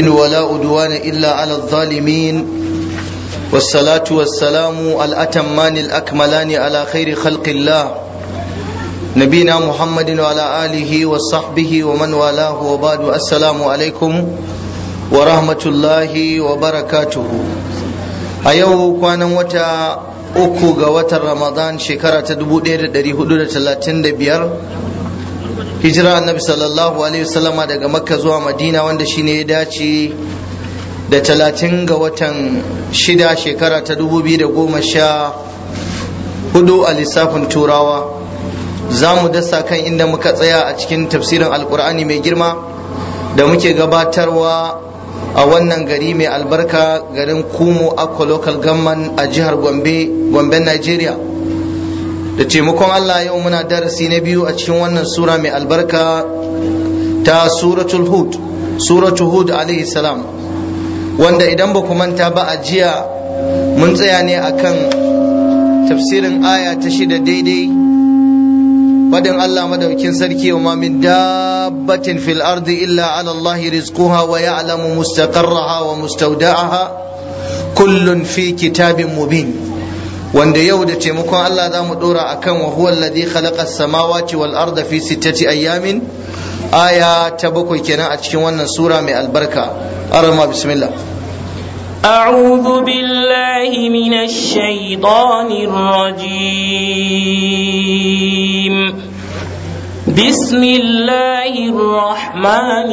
ولا أدوان إلا على الظالمين والصلاة والسلام الأتمان الأكملان على خير خلق الله نبينا محمد وعلى آله وصحبه ومن والاه وبعد السلام عليكم ورحمة الله وبركاته أيوه كان وتا uku ga watan ramadan shekara ta 1435 hijira annabi sallallahu alaihi wasallama daga makka zuwa madina wanda shine ya dace da talatin ga watan shida shekara ta 2014 a lissafin turawa za mu dasa kan inda muka tsaya a cikin tafsirin alkur'ani mai girma da muke gabatarwa a wannan gari mai albarka garin kumo akwa local government a jihar gombe gomben nigeria da taimakon allah yau muna darasi na biyu a cikin wannan sura mai albarka ta suratul hud suratul hud alaihi salam wanda idan ba ku manta ba a jiya mun tsaya ne akan tafsirin aya ta shida daidai fadin Allah madaukin sarki wa ma min dabbatin fil ardi illa ala Allah rizquha wa ya'lamu mustaqarraha wa mustawda'aha kullun fi kitabin mubin wanda yau da taimakon Allah za mu dora akan wa huwa alladhi khalaqa as-samawati wal arda fi sittati ayamin aya ta bakwai kenan a cikin wannan sura mai albarka arama bismillah أعوذ بالله من الشيطان الرجيم بسم الله الرحمن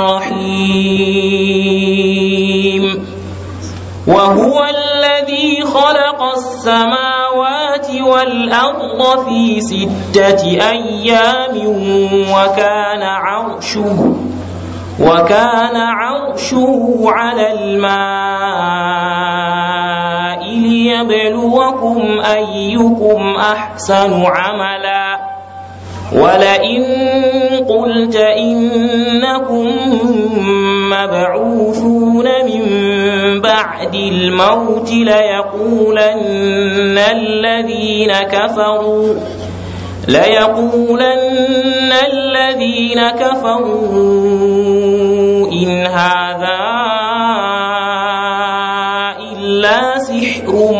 الرحيم وهو الذي خلق السماوات والأرض في ستة أيام وكان عرشه وكان عرشه على الماء ليبلوكم أيكم أحسن عملا ولئن قلت إنكم مبعوثون من بعد الموت ليقولن الذين كفروا ليقولن الذين كفروا إن هذا إلا سحر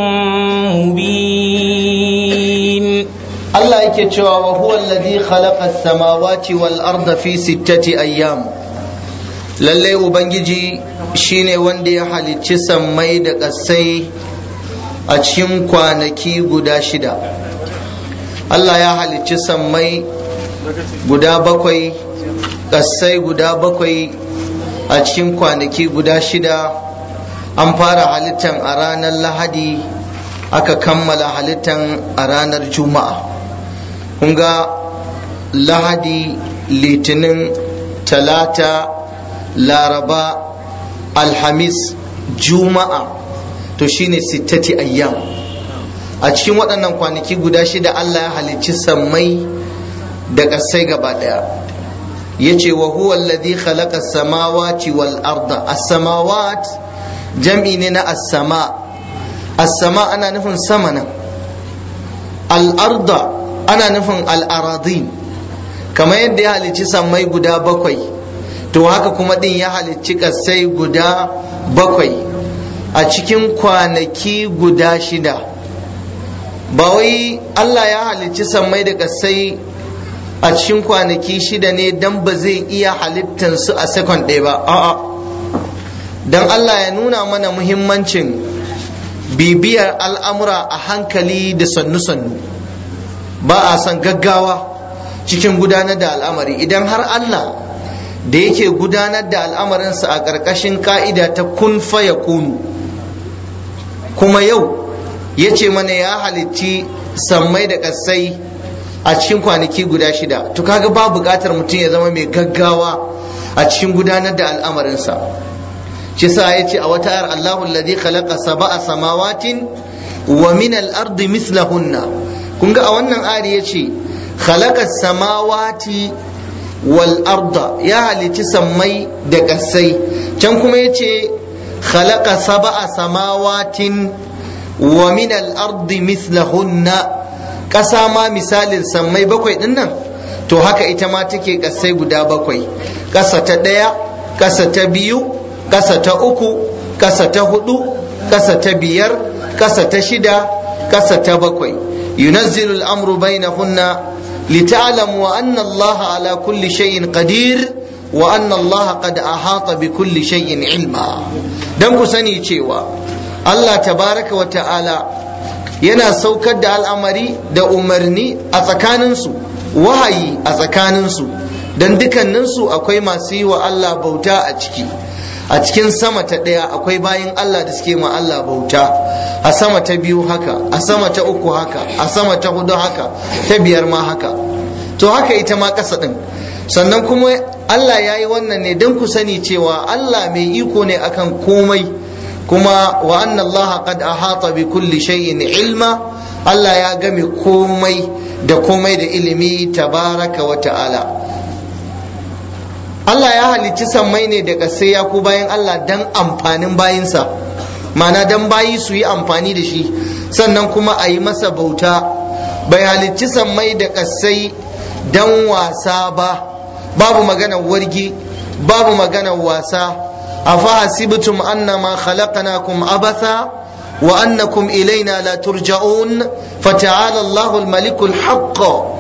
مبين Allah yake cewa wa huwa alladhi khalaqa as-samawati wal arda fi sittati ayyam lalle ubangiji shine wanda ya halicci sammai da ƙasai a cikin kwanaki guda shida Allah ya halicci sammai guda bakwai ƙasai guda bakwai a cikin kwanaki guda shida an fara halittan a ranar lahadi aka kammala halittan a ranar juma'a kunga lahadi litinin talata laraba alhamis juma'a to shine sittati ayyam a cikin waɗannan kwanaki guda shida Allah ya halicci sammai da ƙasai gaba ɗaya ya ce wa huwa alladhi khalaqa samawati wal arda as-samawat jam'i ne na as-sama as-sama ana nufin sama nan al-arda ana nufin al-aradin kamar yadda ya halicci sammai guda bakwai to haka kuma din ya halicci ƙasai guda bakwai a cikin kwanaki guda shida ba wai Allah ya halicci sammai da kasai a cikin kwanaki shida ne dan ba zai iya halittan su a sekon ɗaya ba a'a dan Allah ya nuna mana muhimmancin bibiyar al'amura a hankali da sannu-sannu ba a son gaggawa cikin gudanar da al'amari idan har Allah da yake gudanar da al'amarinsa a ƙarƙashin ka'ida ta kun faya kunu kuma yau ya ce mana ya halicci sammai da ƙasai a cikin kwanaki guda shida to kaga ba buƙatar mutum ya zama mai gaggawa a cikin gudanar da al'amarinsa shi sa ya ce a wata ayar Allahu alladhi khalaqa sab'a samawatin wa min al-ardi mislahunna kun ga a wannan ayar ya ce khalaqa samawati wal arda ya halicci sammai da ƙasai can kuma ya ce khalaqa sab'a samawatin wa min al-ardi mithlahunna ƙasa ma misalin sammai bakwai din nan to haka ita ma take ƙasai guda bakwai ƙasa ta ɗaya ƙasa ta biyu ƙasa ta uku ƙasa ta hudu ƙasa ta biyar ƙasa ta shida ƙasa ta bakwai yunazzilu al'amru bainahunna lita'lamu anna Allah ala kulli shay'in qadir wa anna Allah qad ahata bi kulli shay'in ilma dan ku sani cewa Allah tabaraka wa ta'ala yana saukar da al'amari da umarni a tsakaninsu wahayi a tsakaninsu don dukanninsu akwai masu yi wa Allah bauta a ciki a cikin sama ta ɗaya akwai bayan Allah da suke ma Allah bauta a sama ta biyu haka a sama ta uku haka a sama ta hudu haka ta biyar ma haka to haka ita ma ƙasa ɗin sannan kuma Allah ya yi wannan ne don ku sani cewa Allah mai iko ne akan komai kuma wa anna Allah qad ahata bi kulli shay'in ilma Allah ya game komai da komai da ilimi tabaraka wa ta'ala Allah ya halicci sammai ne da sai ya ku bayan Allah dan amfanin bayinsa mana dan bayi su yi amfani da shi sannan kuma a yi masa bauta bai halicci sammai da kasai dan wasa ba babu maganar wargi babu maganar wasa أفحسبتم أنما خلقناكم عبثا وأنكم إلينا لا ترجعون فتعالى الله الملك الحق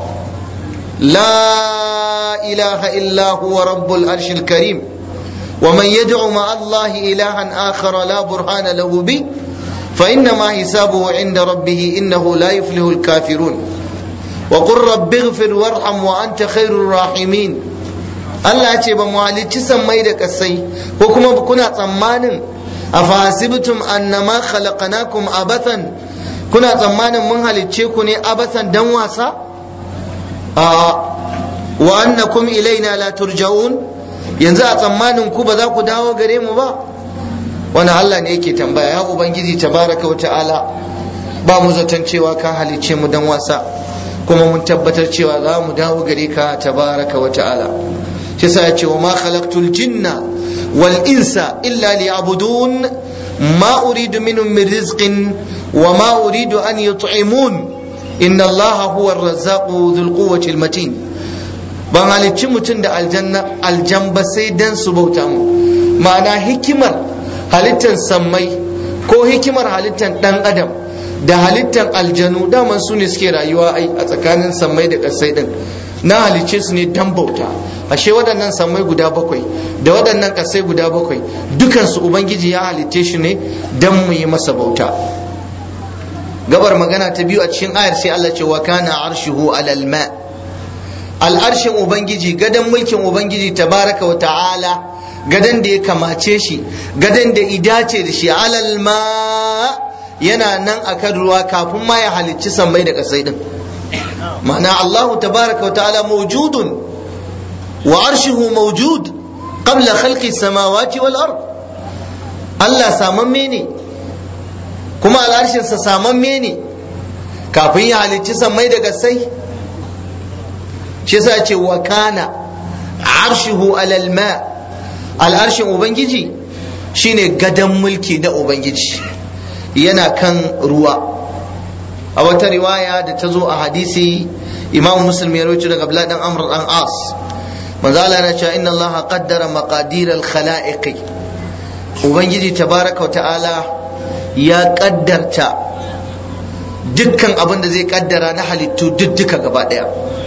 لا إله إلا هو رب العرش الكريم ومن يدعو مع الله إلها آخر لا برهان له به فإنما حسابه عند ربه إنه لا يفلح الكافرون وقل رب اغفر وارحم وأنت خير الراحمين Allah ce ba mu halicci sammai da kasai ko kuma kuna tsammanin a fasibtum annama khalaqnakum abathan kuna tsammanin mun halicce ku ne abathan dan wasa a wa annakum ilaina la turja'un yanzu a tsammanin ku ba za ku dawo gare mu ba wani Allah ne yake tambaya ya ubangiji tabaraka wa ta'ala ba mu zaton cewa ka halicce mu dan wasa kuma mun tabbatar cewa za mu dawo gare ka tabaraka wa ta'ala shi sa ya ce wa ma khalaqtul jinna wal insa illa liya'budun ma uridu minhum min rizqin wa ma uridu an yut'imun inna allaha huwa ar-razzaqu dhul quwwati al-matin ban halicci mutum da aljanna aljamba sai dan su bauta mu ma'ana hikimar halittar sammai ko hikimar halittar dan adam da halittar aljanu daman su ne suke rayuwa a tsakanin sammai da ƙasai din na halicce su ne dan bauta ashe waɗannan sammai guda bakwai da waɗannan ƙasai guda bakwai dukansu ubangiji ya halicce shi ne dan mu yi masa bauta gabar magana ta biyu a cikin ayar sai Allah ce wa kana arshuhu alal ma al'arshin ubangiji gadan mulkin ubangiji tabaraka wa ta'ala gadan da ya kamace shi gadan da idace da shi alal ma yana nan akan ruwa kafin ma ya halicci sammai da ƙasai din ma'ana Allah tabaraka wa ta'ala mawjudun wa arshuhu mawjud qabla khalqi samawati wal ard Allah samamme ne kuma al'arshin sa samamme ne kafin ya halicci sammai da ƙasai shi yasa ce wa kana arshuhu alal ma al'arshin ubangiji shine gadan mulki da ubangiji yana kan ruwa a wata riwaya da ta zo a hadisi imam muslim ya rawaito daga abdullahi dan amr dan as manzo Allah yana cewa inna allaha qaddara maqadir al khalaiq ubangiji tabaraka ta'ala ya kaddarta dukkan abin da zai kaddara na halittu duk duka gaba daya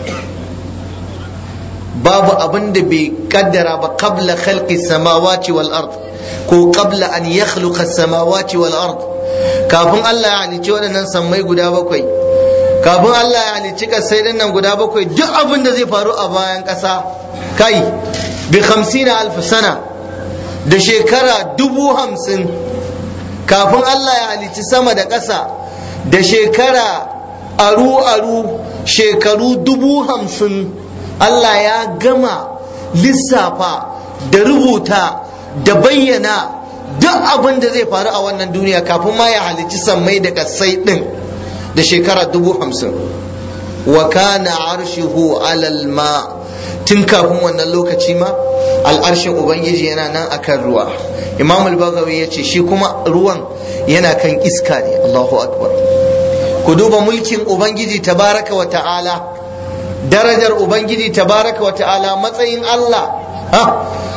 babu abin da bai kaddara ba qabla khalqi samawati wal ard ko qabla an yakhluqa samawati wal ard kafin Allah ya halicci waɗannan sammai guda bakwai kafin Allah ya halicci kasai din nan guda bakwai duk abin da zai faru a bayan ƙasa kai bi hamsina alf sana da shekara dubu hamsin kafin Allah ya halicci sama da ƙasa da shekara aru aru shekaru dubu hamsin Allah ya gama lissafa da rubuta da bayyana duk abin da zai faru a wannan duniya kafin ma ya halicci sammai da kasai din da shekara dubu hamsin wa kana arshihu alal ma tun kafin wannan lokaci ma al'arshin ubangiji yana nan akan ruwa imam al-bagawi ya ce shi kuma ruwan yana kan iska ne allahu akbar ku duba mulkin ubangiji tabaraka wa ta'ala darajar ubangiji tabaraka wa ta'ala matsayin allah ha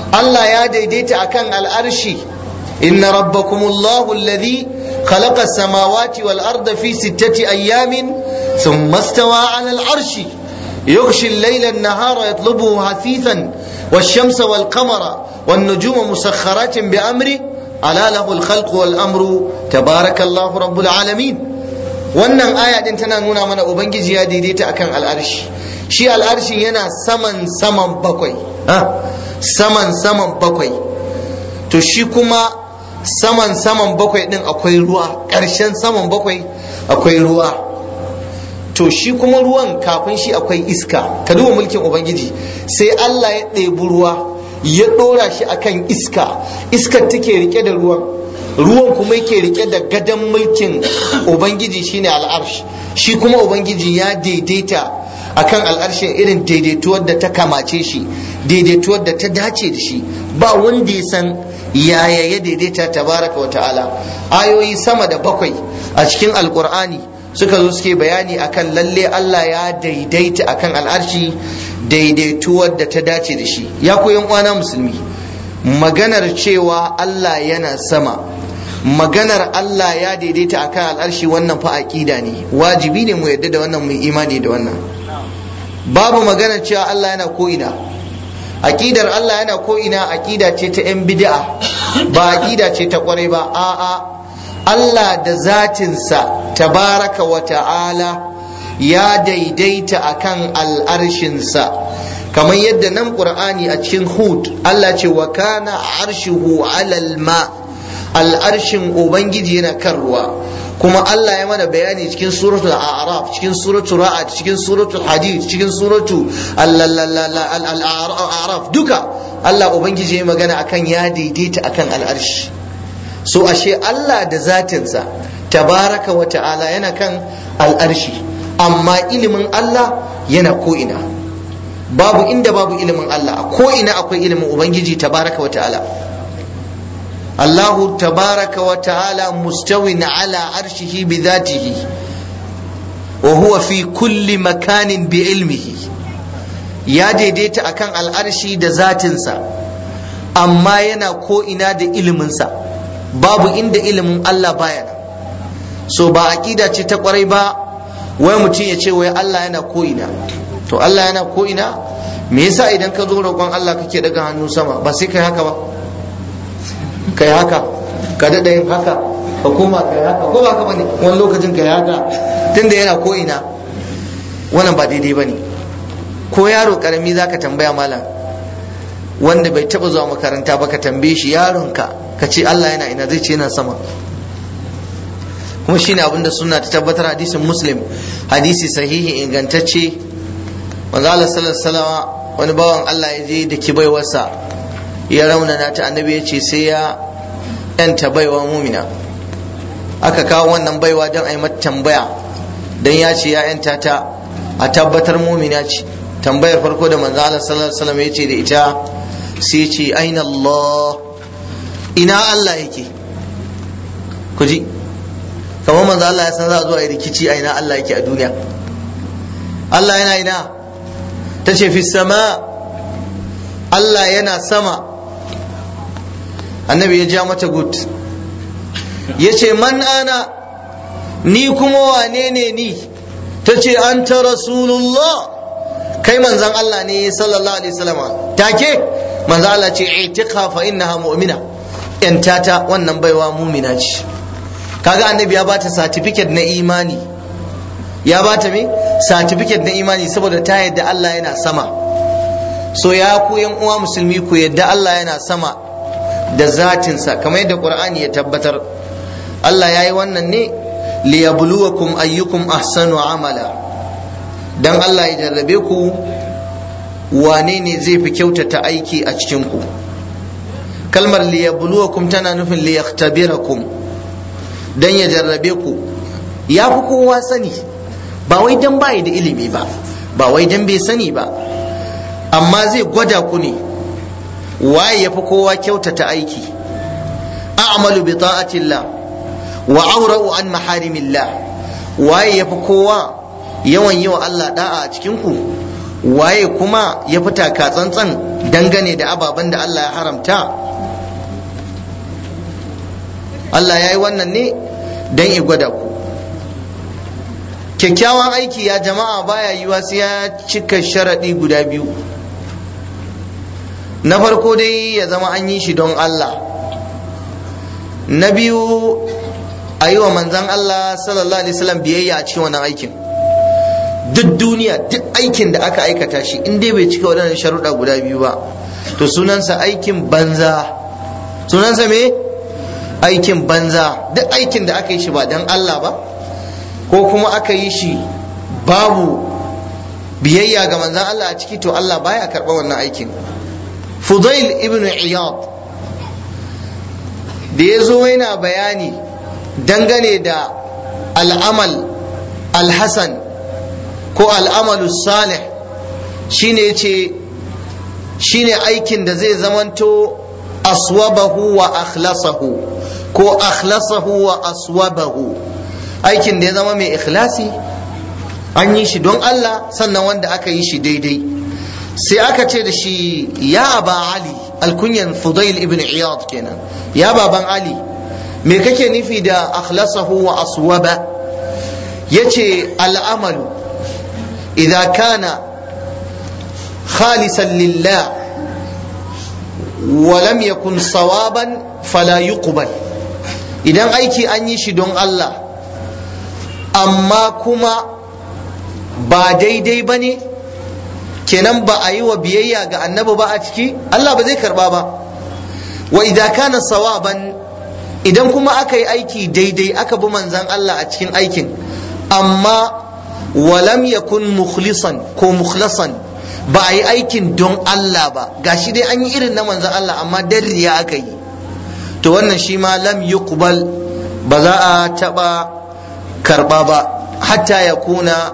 Allah ya daidaita akan al'arshi inna rabbakumullahu alladhi khalaqa as-samawati wal arda fi sittati ayyamin thumma istawa 'ala al-'arshi yughshi al-layla an-nahara yatlubuhu hasithan wash-shamsa wal-qamara wan-nujuma musakhkharatin bi amri ala lahu al-khalqu wal-amru tabarakallahu rabbul alamin wannan aya din tana nuna mana ubangiji ya daidaita akan al'arshi shi al'arshin yana saman saman bakwai saman saman bakwai to shi kuma saman saman bakwai din akwai ruwa ƙarshen saman bakwai akwai ruwa to shi kuma ruwan kafin shi akwai iska ka duba mulkin ubangiji sai Allah ya ɗebi ruwa ya ɗora shi akan iska iskar take rike da ruwan ruwan kuma yake rike da gadon mulkin ubangiji shine al'arsh shi kuma ubangiji ya daidaita akan al'arshin irin daidaituwar da ta kamace shi daidaituwar da ta dace da shi ba wanda ya san yaya ya daidaita tabaraka wa ta'ala ayoyi sama da bakwai a cikin alkur'ani suka zo suke bayani akan lalle Allah ya daidaita akan al'arshi daidaituwar da ta dace da shi ya koyan uwana musulmi maganar cewa Allah yana sama maganar Allah ya daidaita akan al'arshi wannan fa aqida ne wajibi ne mu yadda da wannan mu imani da wannan babu maganar cewa Allah yana ko ina aqidar Allah yana ko ina aqida ce ta yan bid'a ba aqida ce ta kwarai ba a'a Allah da zatinsa tabaraka wa ta'ala ya daidaita akan al'arshinsa kamar yadda nan qur'ani a cikin hud Allah ce wa kana arshuhu alal ma al'arshin ubangiji yana kan ruwa kuma Allah ya mana bayani cikin suratul a'raf cikin suratul ra'd cikin suratul hadid cikin suratul al-a'raf duka Allah ubangiji ya magana akan ya daidaita akan al'arshi so ashe Allah da zatinsa tabaraka wa ta'ala yana kan al'arshi amma ilimin Allah yana ko'ina babu inda babu ilimin Allah ko ina akwai ilimin ubangiji tabaraka wa ta'ala الله تبارك وتعالى مستو على عرشه بذاته وهو في كل مكان بعلمه يا ديديت أكان الأرشي دا ذاتنسا أما ينا كو إنا دا إلمنسا باب إن دا إلم الله باينا so ba aqida ce ta kwarai ba wai mutum ya ce wai Allah yana ko ina to Allah yana ko ina me yasa idan ka zo roƙon Allah kake daga hannu sama ba sai kai haka ba kai haka ka daɗa yin haka ka koma kai haka ko ba ka bane wani lokacin kai haka tunda yana ko ina wannan ba daidai bane ko yaro karami zaka tambaya malam wanda bai taba zuwa makaranta ba ka tambaye shi yaronka ka ce Allah yana ina zai ce yana sama kuma shine abin da suna ta tabbatar hadisin muslim hadisi sahihi ingantacce manzo Allah sallallahu alaihi wasallam wani bawan Allah ya je da kibaiwarsa ya raunana ta annabi ya ce sai ya yanta baiwa mumina aka kawo wannan baiwa don a yi mata tambaya don ya ce ya yanta ta a tabbatar mumina ce tambayar farko da manzo Allah sallallahu alaihi wasallam ya ce da ita sai ce aina Allah ina Allah yake ku ji kamar manzo Allah ya san za a zo a yi rikici a ina Allah yake a duniya Allah yana ina ta ce fi sama Allah yana sama annabi ya ja mata gud ya ce man ana ni kuma wane ne ni ta ce an ta rasulullah kai manzan Allah ne sallallahu alaihi wasallam take manzan Allah ce itiqa fa innaha mu'mina yanta ta wannan baiwa mumina ce kaga annabi ya bata certificate na imani ya bata me certificate na imani saboda ta yadda Allah yana sama so ya ku yan uwa musulmi ku yadda Allah yana sama da zatinsa kamar yadda qur'ani ya tabbatar Allah ya yi wannan ne liyabluwakum ayyukum ahsanu amala dan Allah ya jarrabe ku wane ne zai fi kyautata aiki a cikin ku kalmar liyabluwakum tana nufin liyaktabirakum dan ya jarrabe ku ya fi kowa sani ba wai dan bai da ilimi ba ba wai dan bai sani ba amma zai gwada ku ne waye ya fi kowa kyautata aiki a'malu bi ta'atillah wa aura'u an maharimillah waye ya fi kowa yawan yi wa Allah da'a a cikin ku waye kuma ya fita ka tsantsan dangane da ababen da Allah ya haramta Allah ya yi wannan ne don i gwada ku kyakkyawan aiki ya jama'a baya yiwa sai ya cika sharaɗi guda biyu na farko dai ya zama an yi shi don Allah na biyu a yi wa manzan Allah sallallahu alaihi wasallam biyayya a cikin wannan aikin duk duniya duk aikin da aka aikata shi in dai bai cika waɗannan sharuɗa guda biyu ba to sunansa aikin banza sunansa me aikin banza duk aikin da aka yi shi ba don Allah ba ko kuma aka yi shi babu biyayya ga manzan Allah a ciki to Allah baya karɓa wannan aikin Fudail ibn Iyad da ya zo yana bayani dangane da al'amal al-hasan ko al'amalu salih shine yace shine aikin da zai zamanto aswabahu wa akhlasahu ko akhlasahu wa aswabahu aikin da ya zama mai ikhlasi an yi shi don Allah sannan wanda aka yi shi daidai sai aka ce da shi ya aba ali alkunyan fudail ibn iyad kenan ya baban ali me kake nufi da akhlasahu wa aswaba yace al'amalu idza kana khalisan lillah wa lam yakun sawaban fala yuqbal idan aiki an yi shi don Allah amma kuma ba daidai ba ne kenan ba a yi wa biyayya ga annabi ba a ciki Allah ba zai karba ba wa idza kana sawaban idan kuma aka yi aiki daidai aka bi manzan Allah a cikin aikin amma walam yakun mukhlisan ko mukhlasan ba a yi aikin don Allah ba gashi dai an yi irin na manzan Allah amma dan riya aka yi to wannan shi ma lam yuqbal ba za a taba karba ba hatta ya kuna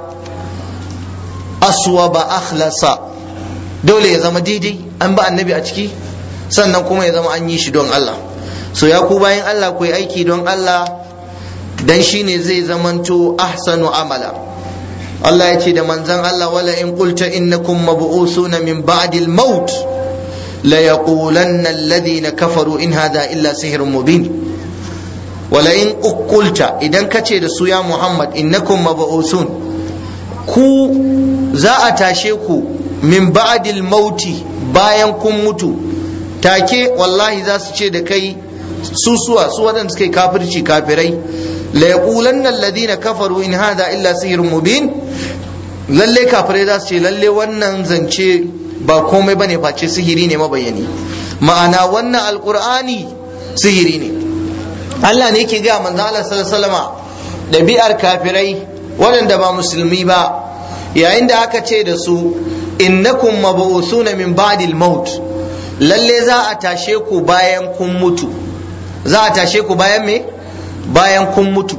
aswa ba akhlasa dole ya zama daidai an ba annabi a ciki sannan kuma ya zama an yi shi don Allah so ya ku bayan Allah ku yi aiki don Allah dan shine zai zamanto ahsanu amala Allah ya ce da manzan Allah wala in qulta innakum mab'usuna min ba'di al-maut la yaqulanna alladhina kafaru in hadha illa sihrun mubin wala in qulta idan kace da su ya Muhammad innakum mab'usun ku za a tashe ku min ba'di al-mauti bayan kun mutu take wallahi za su ce da kai su suwa su waɗanda suka yi kafirci kafirai la yaqulanna alladhina kafaru in hadha illa sihrun mubin lalle kafirai za su ce lalle wannan zance ba komai bane face sihiri ne mabayani ma'ana wannan alqur'ani sihiri ne Allah ne yake ga manzo Allah sallallahu alaihi wasallama dabi'ar kafirai waɗanda ba musulmi ba yayin da aka ce da su innakum mab'usuna min ba'dil maut lalle za a tashe ku bayan kun mutu za a tashe ku bayan me bayan kun mutu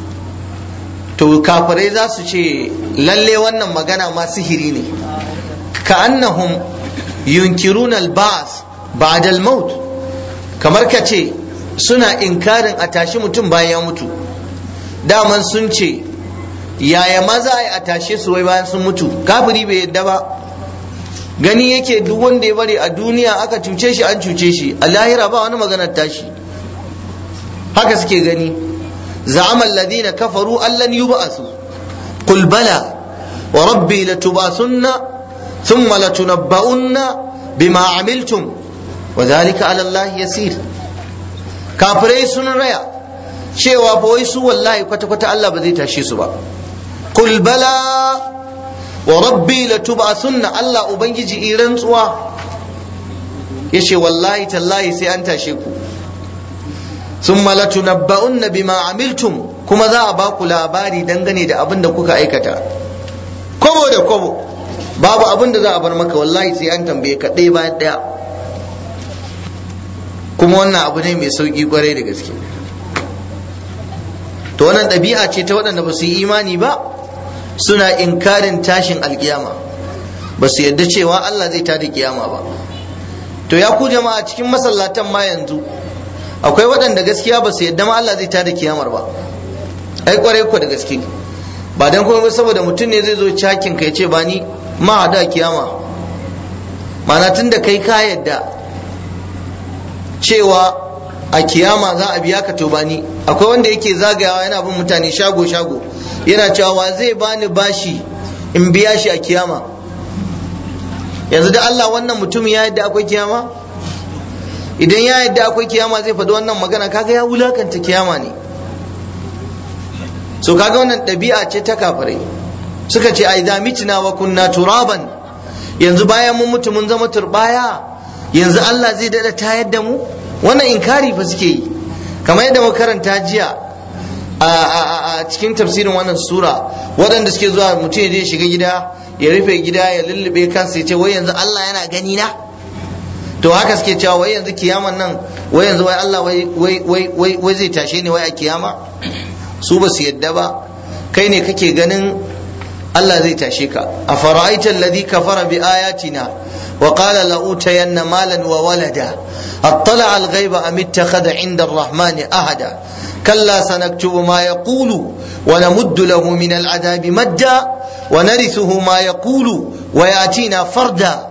to kafirai za su ce lalle wannan magana ma sihiri ne ka annahum yunkiruna al-ba'th ba'da al-maut kamar ka ce suna inkarin a tashi mutum bayan ya mutu daman sun ce yaya maza a tashe su wai bayan sun mutu kafiri bai yadda ba gani yake duk wanda ya bari a duniya aka cuce shi an cuce shi a lahira ba wani maganar tashi haka suke gani زعم الذين كفروا أن لن يبعثوا قل بلى وربي لتبعثن ثم لتنبؤن بما عملتم وذلك على الله يسير كافري سن ريا cewa fa wai su wallahi kwata kwata Allah ba zai tashe su ba kul bala wa rabbi la tub'athunna Allah ubangiji iran tsuwa yace wallahi tallahi sai an tashe ku ثم لتنبؤن بما عملتم kuma za a ba ku labari dangane da abin da kuka aikata kobo da kobo babu abin da za a bar maka wallahi sai an tambaye ka ɗaya bayan ɗaya kuma wannan abu ne mai sauƙi kwarai da gaske to wannan ɗabi'a ce ta waɗanda ba su yi imani ba suna inkarin tashin alkiyama ba su yadda cewa Allah zai tada kiyama ba to ya ku jama'a cikin masallatan ma yanzu akwai waɗanda gaskiya ba su yadda ma Allah zai tada kiyamar ba ai kwarai ku da gaske ba dan kuma saboda mutum ne zai zo cakin ka ya ce ba ni ma hada kiyama ma'ana tun da kai ka yadda cewa a kiyama za a biya ka to bani akwai wanda yake zagayawa yana bin mutane shago shago yana cewa wa zai bani bashi in biya shi a kiyama yanzu da Allah wannan mutum ya yadda akwai kiyama idan ya yadda akwai kiyama zai faɗi wannan magana kaga ya wulakanta kiyama ne so kaga wannan ɗabi'a ce ta kafirai suka ce ai mitna wa kunna turaban yanzu bayan mun mutu mun zama turbaya yanzu Allah zai dada tayar da mu wannan inkari fa suke yi kamar yadda muka karanta jiya a cikin tafsirin wannan sura waɗanda suke zuwa mutum ya je shiga gida ya rufe gida ya lullube kansa ya ce wai yanzu Allah yana gani na to haka suke cewa wai yanzu kiyaman nan wai yanzu wai Allah wai wai wai wai zai tashe ni wai a kiyama su ba su yadda ba kai ne kake ganin Allah zai tashe ka a fara'aita alladhi kafara bi ayatina wa qala la utayanna malan wa walada attala al ghaiba am ittakhadha inda ar-rahmani ahada kalla sanaktubu ma yaqulu wa namuddu lahu min al-adabi madda wa narithuhu ma yaqulu wa yatina farda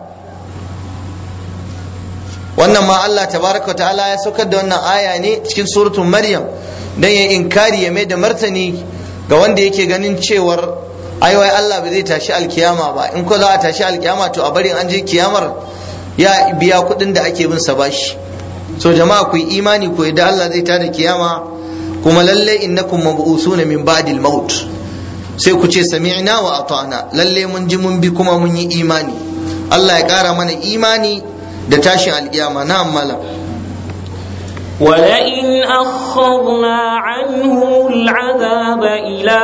wannan ma Allah tabaraka wa ta'ala ya saukar da wannan aya ne cikin suratul maryam dan ya inkari ya mai da martani ga wanda yake ganin cewar ai wai Allah ba zai tashi alkiyama ba in ko za a tashi alkiyama to a bari an je kiyamar ya biya kuɗin da ake bin sa bashi so jama'a ku yi imani ku yadda Allah zai tada kiyama kuma lalle innakum mab'usuna min ba'dil maut sai ku ce sami'na wa ata'na lalle mun ji mun bi kuma mun yi imani Allah ya ƙara mana imani da tashin alkiyama na malam ولئن أخرنا عنهم العذاب إلى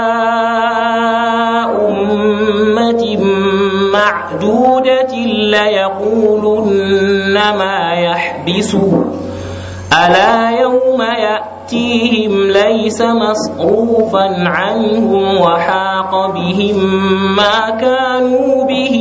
أمة معدودة ليقولن ما يحبسه ألا يوم يأتيهم ليس مصروفا عنهم وحاق بهم ما كانوا به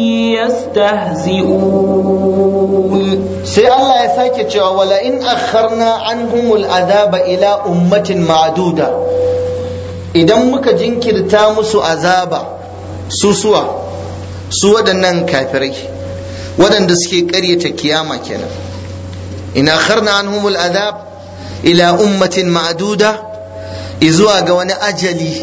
يستهزئون sai Allah ya sake cewa wala in akharna anhumul azaba ila ummatin ma'duda idan muka jinkirta musu azaba susuwa su waɗannan kafirai waɗanda suke ƙaryata kiyama kenan in akharna anhumul azab ila ummatin ma'duda izuwa ga wani ajali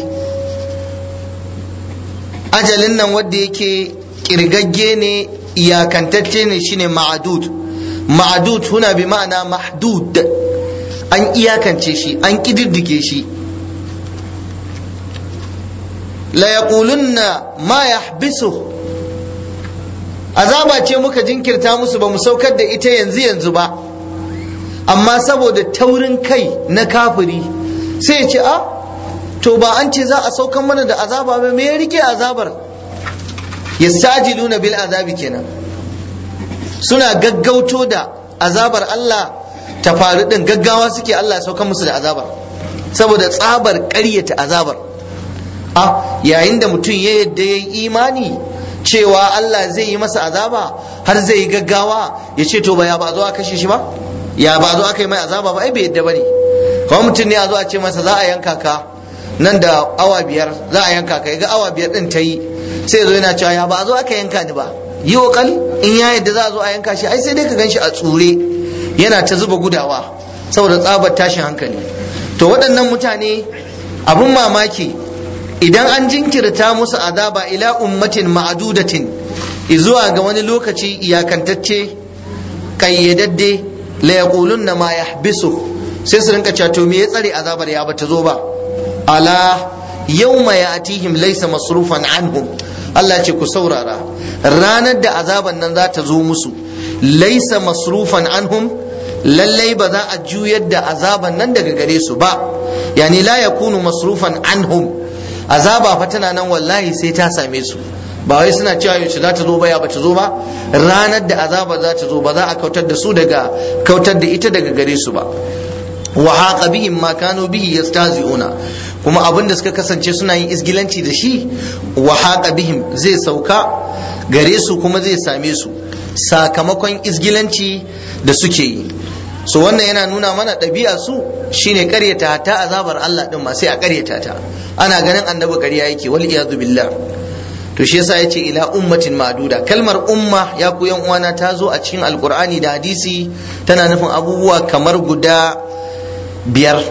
ajalin nan wanda yake kirgagge ne iyakantacce ne shine ma'adud ma'adud huna bi ma'ana mahdud an iyakance shi an kididdige shi la yaqulunna ma yahbisu azaba ce muka jinkirta musu ba mu saukar da ita yanzu yanzu ba amma saboda taurin kai na kafiri sai ya ce a to ba an ce za a saukar mana da azaba ba me ya rike azabar yastajiluna bil azabi kenan suna gaggauto da azabar Allah ta faru din gaggawa suke Allah ya sauka musu da azabar saboda tsabar ƙaryata azabar a yayin da mutum ya yadda ya yi imani cewa Allah zai yi masa azaba har zai yi gaggawa ya ce to ba ya ba zo a kashe shi ba ya ba zo aka yi mai azaba ba ai bai yadda bane kuma mutum ne a zo a ce masa za a yanka ka nan da awa biyar za a yanka ka ya ga awa biyar din ta yi sai zo yana cewa ya ba zo aka yanka ni ba yi kali in ya yadda za a zo a yanka shi ai sai dai ka ganshi a tsure yana ta zuba gudawa saboda tsabar tashin hankali to waɗannan mutane abun mamaki idan an jinkirta musu azaba ila ummatin ma'adudatin zuwa ga wani lokaci iyakantacce kayyadadde la yaqulunna ma yahbisu sai su rinka cewa to me ya tsare azabar ya bata zo ba ala yawma ya'tihim laysa masrufan anhum Allah ce ku saurara ranar da azaban nan za ta zo musu laisa masrufan anhum lallai ba za a juyar da azaban nan daga gare su ba yani la yakunu masrufan anhum azaba fa tana nan wallahi sai ta same su ba wai suna cewa yaushe za ta zo ba ya ba ta zo ba ranar da azaba za ta zo ba za a kautar da su daga kautar da ita daga gare su ba wa haqa bihim ma kanu bihi yastahzi'una kuma abin da suka kasance suna yin isgilanci da shi wa haqa bihim zai sauka gare su kuma zai same su sakamakon isgilanci da suke yi so wannan yana nuna mana ɗabi'a su shine ƙaryata ta azabar Allah din ma sai a ƙaryata ta ana ganin annabi ƙarya yake wal iyadu billah to to shi yasa yace ila ummatin ma'duda kalmar umma ya ku yan uwana ta zo a cikin alqur'ani da hadisi tana nufin abubuwa kamar guda biyar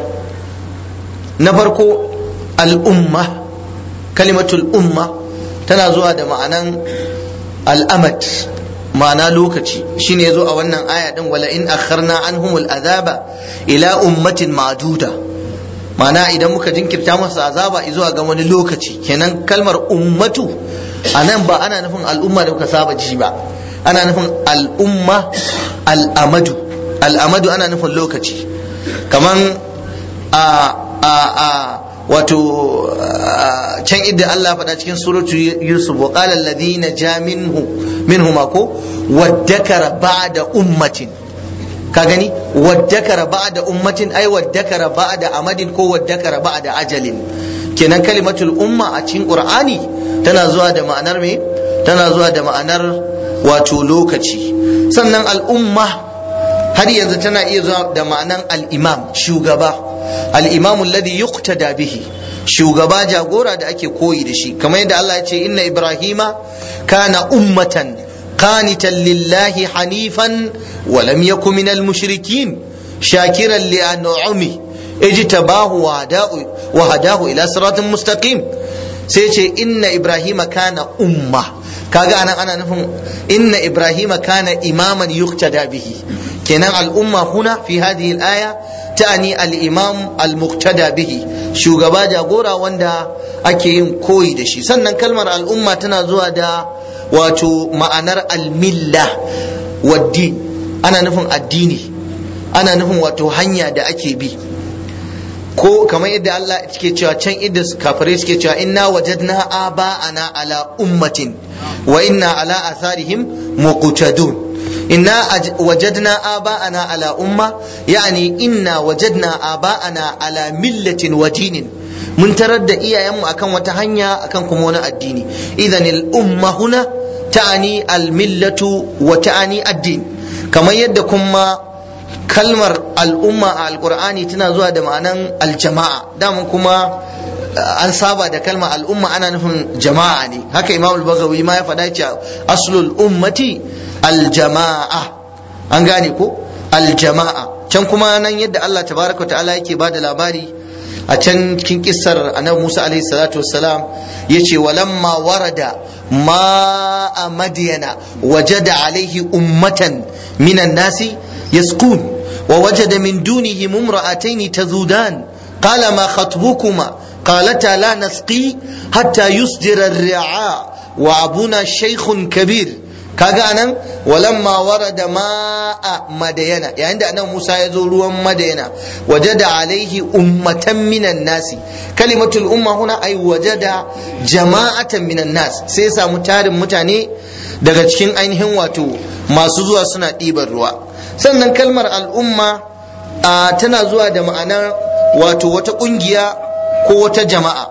na farko al'umma kalimatul umma tana zuwa da ma'anan al'amad ma'ana lokaci shine yazo a wannan aya din wala in akharna anhumul azaba ila ummatin ma'duda ma'ana idan muka jinkirta masa azaba zuwa ga wani lokaci kenan kalmar ummatu anan ba ana nufin al'umma da muka saba ji ba ana nufin al'umma al'amadu al'amadu ana nufin lokaci kaman a a a wato can idda Allah faɗa cikin suratu Yusuf wa qala alladhina ja minhu minhuma ko waddakara ba'da ummatin ka gani waddakara ba'da ummatin ai waddakara ba'da amadin ko waddakara ba'da ajalin kenan kalimatul umma a cikin qur'ani tana zuwa da ma'anar me tana zuwa da ma'anar wato lokaci sannan al'umma har yanzu tana iya zuwa da ma'anar al-imam shugaba al-imam alladhi yuqtada bihi shugaba jagora da ake koyi da shi kamar yadda Allah ya ce inna ibrahima kana ummatan qanitan lillahi hanifan wa lam yakun minal mushrikin shakiran li an'ami ijtabahu wa hadahu wa hadahu ila siratin mustaqim sai ce inna ibrahima kana umma kaga anan ana nufin inna ibrahima kana imaman yuqtada bihi kenan al'umma huna fi hadhihi al-aya ta'ani al-imam al-muqtada bihi shugaba jagora wanda ake yin koyi da shi sannan kalmar al'umma tana zuwa da wato ma'anar al-milla waddi ana nufin addini ana nufin wato hanya da ake bi ko kamar yadda Allah ke cewa can idda kafirai suke cewa inna wajadna aba'ana ala ummatin wa inna ala atharihim muqtadun inna wajadna aba'ana ala umma yani inna wajadna aba'ana ala millatin wa dinin mun tarar da iyayenmu akan wata hanya akan kuma wani addini idan al umma huna ta'ani al millatu wa ta'ani addin kamar yadda kuma kalmar al'umma a alkur'ani tana zuwa da ma'anan aljama'a daman kuma an saba da kalmar al'umma ana nufin jama'a ne haka imam al-bagawi ma ya faɗa cewa aslul ummati aljama'a an gane ko aljama'a can kuma nan yadda Allah tabaraka ta'ala yake ba da labari a can cikin kissar annabi Musa alaihi salatu wassalam yace walamma warada ma madyana wajada alaihi ummatan minan nasi يسكون ووجد من دونهم امرأتين تذودان قال ما خطبكما قالتا لا نسقي حتى يصدر الرعاء وأبونا شيخ كبير kaga anan walamma warada ma'a madayana yayin da annabi Musa ya zo ruwan madayana wajada alaihi ummatan minan nasi kalimatul umma huna ay wajada jama'atan minan nas sai ya samu tarin mutane daga cikin ainihin wato masu zuwa suna ɗiban ruwa sannan kalmar al'umma tana zuwa da ma'anar wato wata ƙungiya ko wata jama'a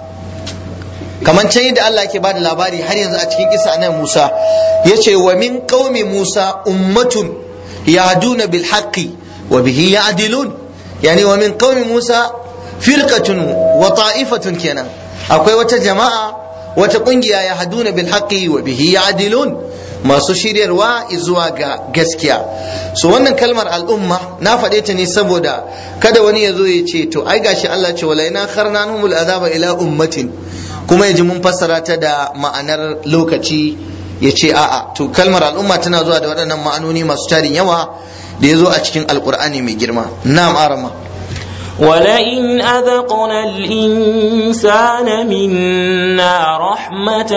kamar can yadda Allah ke bada labari har yanzu a cikin kisa nan Musa ya ce wa min qaumi Musa ummatun yahduna bil haqqi wa bihi ya'dilun yani wa min qaumi Musa firqatun wa ta'ifatun kenan akwai wata jama'a wata kungiya yahduna bil haqqi wa bihi ya'dilun masu shiryarwa zuwa ga gaskiya so wannan kalmar al'umma na faɗe ta ne saboda kada wani ya zo ya ce to ai gashi Allah ce wala ina kharnanumul azaba ila ummatin kuma ya ji mun fassara ta da ma'anar lokaci ya ce a'a to kalmar al'umma tana zuwa da waɗannan ma'anoni masu tarin yawa da ya zo a cikin alkur'ani mai girma na'am arama ولئن أذقنا الإنسان منا رحمة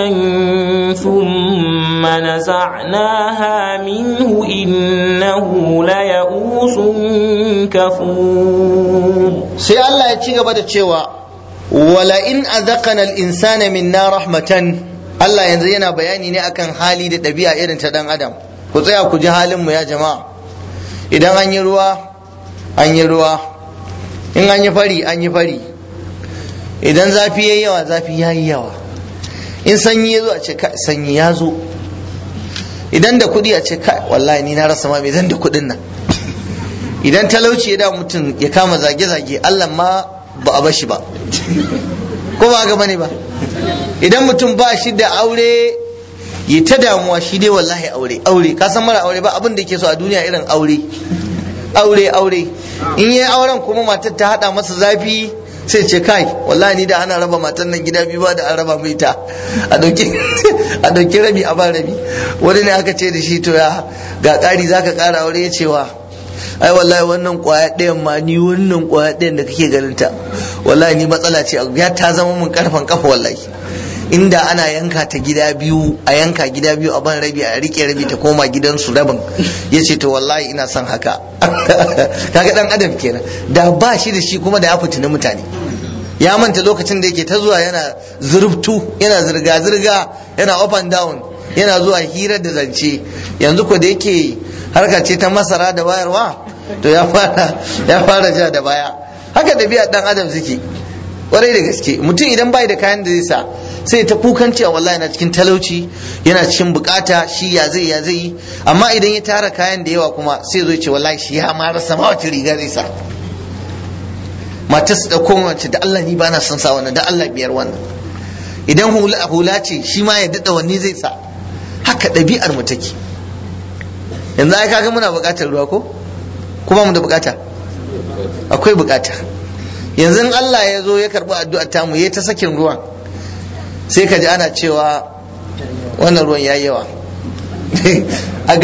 ثم نزعناها منه إنه ليئوس كفور sai Allah ya ci gaba da cewa ولئن أذقنا الإنسان منا رحمة Allah yanzu yana bayani ne akan hali da ɗabi'a irin ta ɗan adam ku tsaya ku ji halinmu ya jama'a idan an yi ruwa an yi ruwa in an yi fari an yi fari idan zafi ya yawa zafi ya yi yawa in sanyi ya zo a ce sanyi ya zo idan da kuɗi a ce kai wallahi ni na rasa ma me zan da kuɗin nan idan talauci ya da mutum ya kama zage-zage Allah ma ba a bashi ba ko ba ga bane ba idan mutum ba shi da aure ya ta damuwa shi dai wallahi aure aure ka san mara aure ba abin da yake so a duniya irin aure aure aure in yi auren kuma matar ta hada masa zafi sai ce kai wallahi ni da ana raba matan nan gida biyu ba da an raba mai ta a dauki a dauki rabi a ba rabi wani ne aka ce da shi to ya ga ƙari zaka ƙara aure ya cewa ai wallahi wannan kwaya ɗayan ma ni wannan kwaya ɗayan da kake ganin ta wallahi ni matsala ce ya ta zama mun karfan kafa wallahi inda ana yanka ta gida biyu a yanka gida biyu a ban rabi a rike rabi ta koma gidansu rabin ya ce to wallahi ina son haka kaga dan adam kenan da ba shi da shi kuma da ya fitini mutane ya manta lokacin da yake ta zuwa yana zurftu yana zirga-zirga yana up and down yana zuwa hira da zance yanzu ko da yake harka ce ta masara da bayarwa to ya fara ya fara ja da baya haka ɗabi'a dan adam suke kwarai da gaske mutum idan bai da kayan da zai sa sai ta kukan cewa wallahi yana cikin talauci yana cikin bukata shi ya zai ya zai amma idan ya tara kayan da yawa kuma sai zo ce wallahi shi ya ma rasa ma wace riga zai sa matar su dauko wace da Allah ni ba na son sa wannan da Allah biyar wannan idan hula hula ce shi ma ya dada wanne zai sa haka ɗabi'ar mu take yanzu ai kaga muna bukatar ruwa ko kuma mu da bukata akwai bukata yanzu in Allah ya zo ya karbi addu'ar tamu ya ta sakin ruwan sai ka ji ana cewa wannan ruwan ya yawa a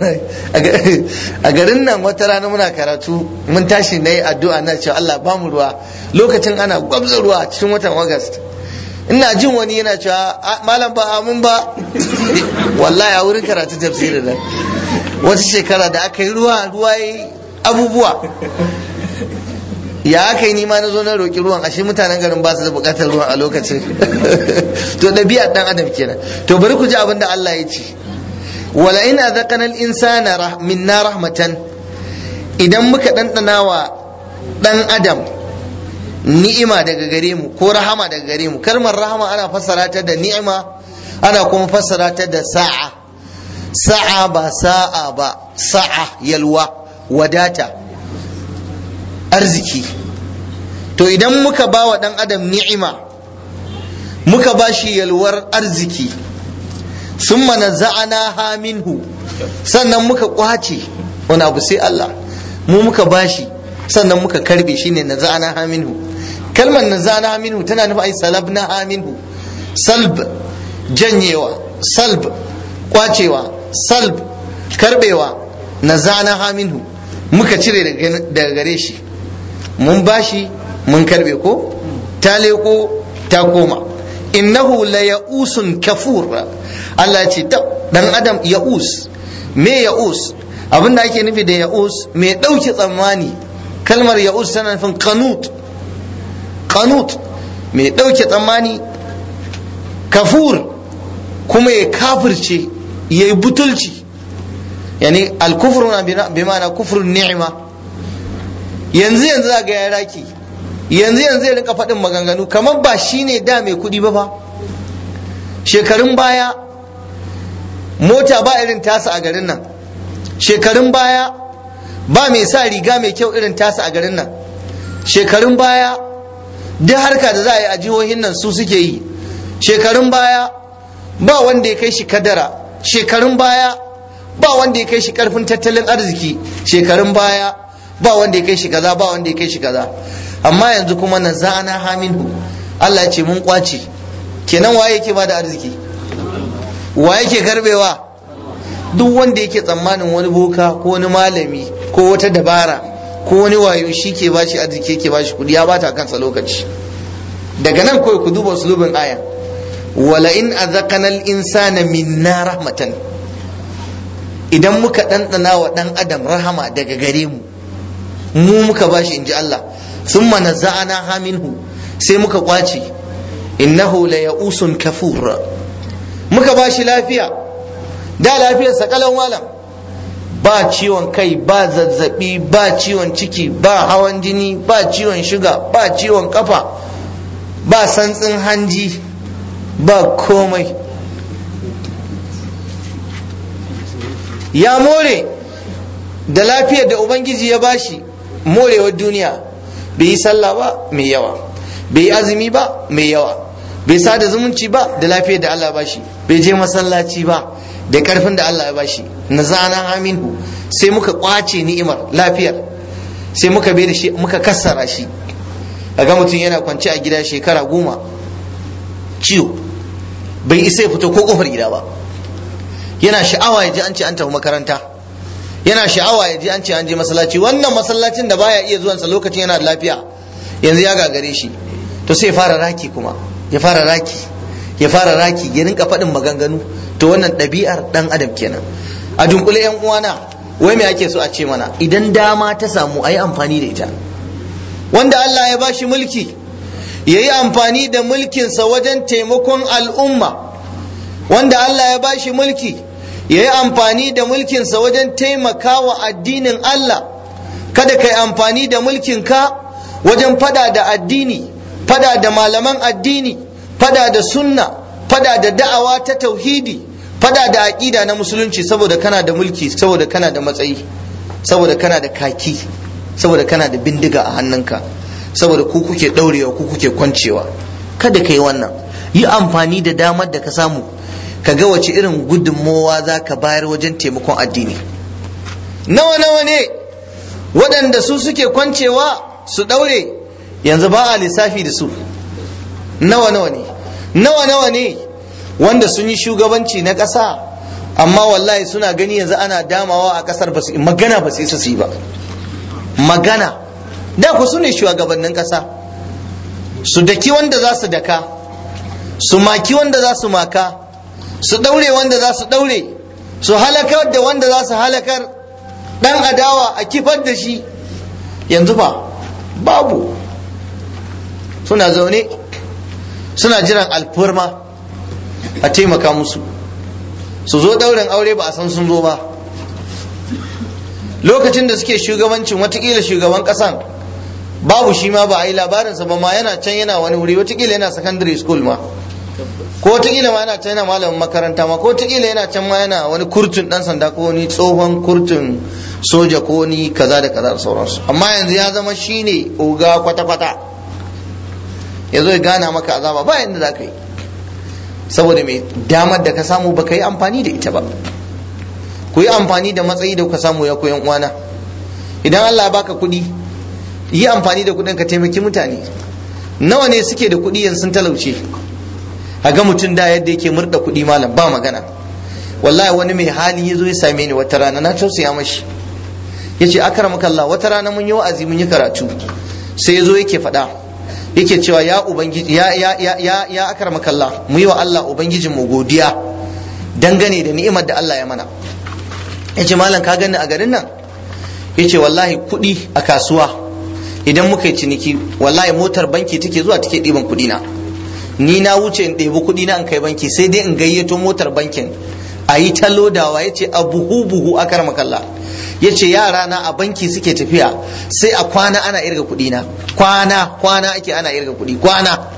garin nan wata rana muna karatu mun tashi na yi addu'a na cewa Allah ba mu ruwa lokacin ana gwabza ruwa cikin watan August ina jin wani yana cewa malam ba amin ba wallahi a wurin karatu tafsirin nan wata shekara da aka yi ruwa ruwa yi abubuwa ya aka yi nima na zo na roƙi ruwan ashe mutanen garin ba su da buƙatar ruwan a lokacin to ɗabi'ar ɗan adam kenan to bari ku ji abin da Allah ya ce wala in azaqana al-insana minna rahmatan idan muka ɗanɗana wa ɗan adam ni'ima daga gare mu ko rahama daga gare mu kalmar rahama ana fassara ta da ni'ima ana kuma fassara ta da sa'a sa'a ba sa'a ba sa'a yalwa wadata arziki to idan muka ba wa ɗan adam ni'ima muka ba shi yalwar arziki sun mana za'ana ha minhu sannan muka kwace wani abu sai Allah mu muka ba shi sannan muka karbe shi ne na za'ana ha minhu kalmar na za'ana ha minhu tana nufi ai salab na ha minhu salb janyewa salb kwacewa salb karbewa na za'ana ha minhu muka cire daga gare shi mun bashi mun karbe ko ta leko ta koma innahu la ya'usun kafur Allah ya ce dan adam ya'us me ya'us abinda ake nufi da ya'us me dauke tsammani kalmar ya'us tana nufin qanut qanut me dauke tsammani kafur kuma ya kafirce yayi butulci yani al-kufru bi ma'ana kufrun ni'ma yanzu yanzu za ga ya raki yanzu yanzu ya rinka faɗin maganganu kamar ba shi ne da mai kuɗi ba fa shekarun baya mota ba irin tasa a garin nan shekarun baya ba mai sa riga mai kyau irin tasa a garin nan shekarun baya duk harka da za a yi a jihohin nan su suke yi shekarun baya ba wanda ya kai shi kadara shekarun baya ba wanda ya kai shi karfin tattalin arziki shekarun baya ba wanda ya kai shi kaza ba wanda ya kai shi kaza amma yanzu kuma na zana haminu Allah ya ce mun kwace kenan waye yake bada arziki wa yake karbewa duk wanda yake tsammanin wani boka ko wani malami ko wata dabara ko wani wayo shi ke bashi arziki yake bashi kudi ya bata kansa lokaci daga nan kawai ku duba uslubin aya wala in azaqana al-insana minna rahmatan idan muka ɗanɗana wa ɗan adam rahama daga gare mu mu muka bashi inji Allah thumma naza'ana ha minhu sai muka kwace innahu la ya'usun kafur muka bashi lafiya da lafiyar sa kalau malam ba ciwon kai ba zazzabi ba ciwon ciki ba hawan jini ba ciwon shuga ba ciwon kafa ba santsin hanji ba komai ya more da lafiyar da ubangiji ya bashi morewar duniya bai yi sallah ba mai yawa bai yi azumi ba mai yawa bai sada zumunci ba da lafiyar da Allah ya bashi bai je masallaci ba da karfin da Allah ya bashi na zana aminu sai muka kwace ni'imar lafiyar sai muka bai da shi muka kassara shi ga mutum yana kwance a gida shekara goma ciwo bai isa ya fito ko kofar gida ba yana sha'awa ya ji an ce an tafi makaranta yana sha'awa ya ji an ce an je masallaci wannan masallacin da baya iya zuwansa lokacin yana da lafiya yanzu ya gagare shi to sai ya fara raki kuma ya fara raki ya fara raki ya rinka faɗin maganganu to wannan ɗabi'ar ɗan adam kenan a dunkule yan uwana wai me ake so a ce mana idan dama ta samu a yi amfani da ita wanda Allah ya bashi mulki ya yi amfani da mulkinsa wajen taimakon al'umma wanda Allah ya bashi mulki ya yi amfani da mulkinsa wajen taimakawa addinin Allah kada ka yi amfani da mulkinka wajen fada da addini fada da malaman addini fada da sunna fada da da'awa ta tauhidi fada da aƙida na musulunci saboda kana da mulki saboda kana da matsayi saboda kana da kaki saboda kana da bindiga a hannunka saboda ku kuke ɗaurewa ku kuke kwancewa kada ka yi wannan yi amfani da damar da ka samu ka ga wace irin gudunmowa za ka bayar wajen taimakon addini nawa nawa ne waɗanda su suke kwancewa su ɗaure yanzu ba a lissafi da su nawa nawa ne nawa nawa ne wanda sun yi shugabanci na ƙasa amma wallahi suna gani yanzu ana damawa a ƙasar ba su magana ba su isa su yi ba magana da ku su ne shugabannin ƙasa su daki wanda za su daka su maki wanda za su maka su ɗaure wanda za su ɗaure su halakar da wanda za su halakar ɗan adawa a kifar da shi yanzu ba babu suna zaune suna jiran alfurma a taimaka musu su zo ɗaurin aure ba a san sun zo ba lokacin da suke shugabancin watakila shugaban ƙasan babu shi ma ba a yi labarinsa ba ma yana can yana wani wuri watakila yana secondary school ma ko watakila ma yana can yana malamin makaranta ma ko watakila yana can ma yana wani kurtun dan sanda ko wani tsohon kurtun soja ko wani kaza da kaza da sauransu amma yanzu ya zama shine oga kwata-kwata ya zo ya gana maka azaba ba yanda za ka yi saboda mai damar da ka samu ba ka yi amfani da ita ba ku yi amfani da matsayi da kuka samu ya koyan uwana idan Allah ya baka kuɗi yi amfani da kuɗin ka taimaki mutane nawa ne suke da kuɗi yanzu sun talauce a ga mutum da yadda yake murda kuɗi malam ba magana wallahi wani mai hali ya zo ya same ni wata rana na tausaya mashi ya ce akramaka Allah wata rana mun yi wa'azi mun yi karatu sai ya zo yake faɗa yake cewa ya ubangiji ya ya ya ya ya akramaka Allah mu yi wa Allah ubangijin mu godiya dangane da ni'imar da Allah ya mana yace malam ka gani a garin nan yace wallahi kuɗi a kasuwa idan muka yi ciniki wallahi motar banki take zuwa take ɗiban kuɗi na ni na wuce in ɗebi kuɗi na in kai banki sai dai in gayyato motar bankin a yi ta lodawa ya ce a buhu buhu a makalla ya ce yara na a banki suke tafiya sai a kwana ana irga kuɗi na kwana kwana ake ana irga kuɗi kwana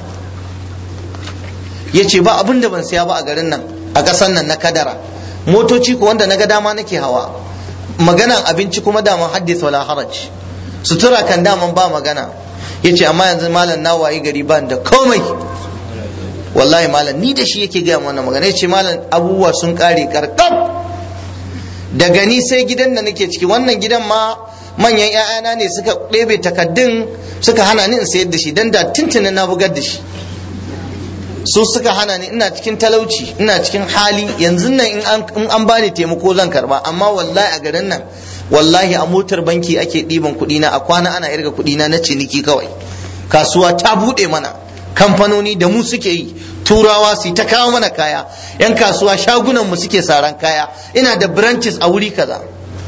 ya ce ba abin da ban siya ba a garin nan a ƙasan nan na kadara motoci ko wanda na ga dama nake hawa maganan abinci kuma daman haddisa wala haraj sutura kan daman ba magana ya ce amma yanzu malam na wayi gari ban da komai wallahi malam ni da shi yake gaya wannan magana ya ce malam abubuwa sun kare karkam daga ni sai gidan da nake ciki wannan gidan ma manyan 'ya'yana ne suka ɗebe takaddun suka hana ni in sayar da shi dan da tuntunin na bugar da shi su suka hana ni ina cikin talauci ina cikin hali yanzu nan in an bani taimako zan karba amma wallahi a garin nan wallahi a motar banki ake ɗiban kuɗi na a kwana ana irga kuɗi na na ciniki kawai kasuwa ta buɗe mana kamfanoni da mu suke yi turawa su ta kawo mana kaya yan kasuwa shagunan mu suke saran kaya ina da branches a wuri kaza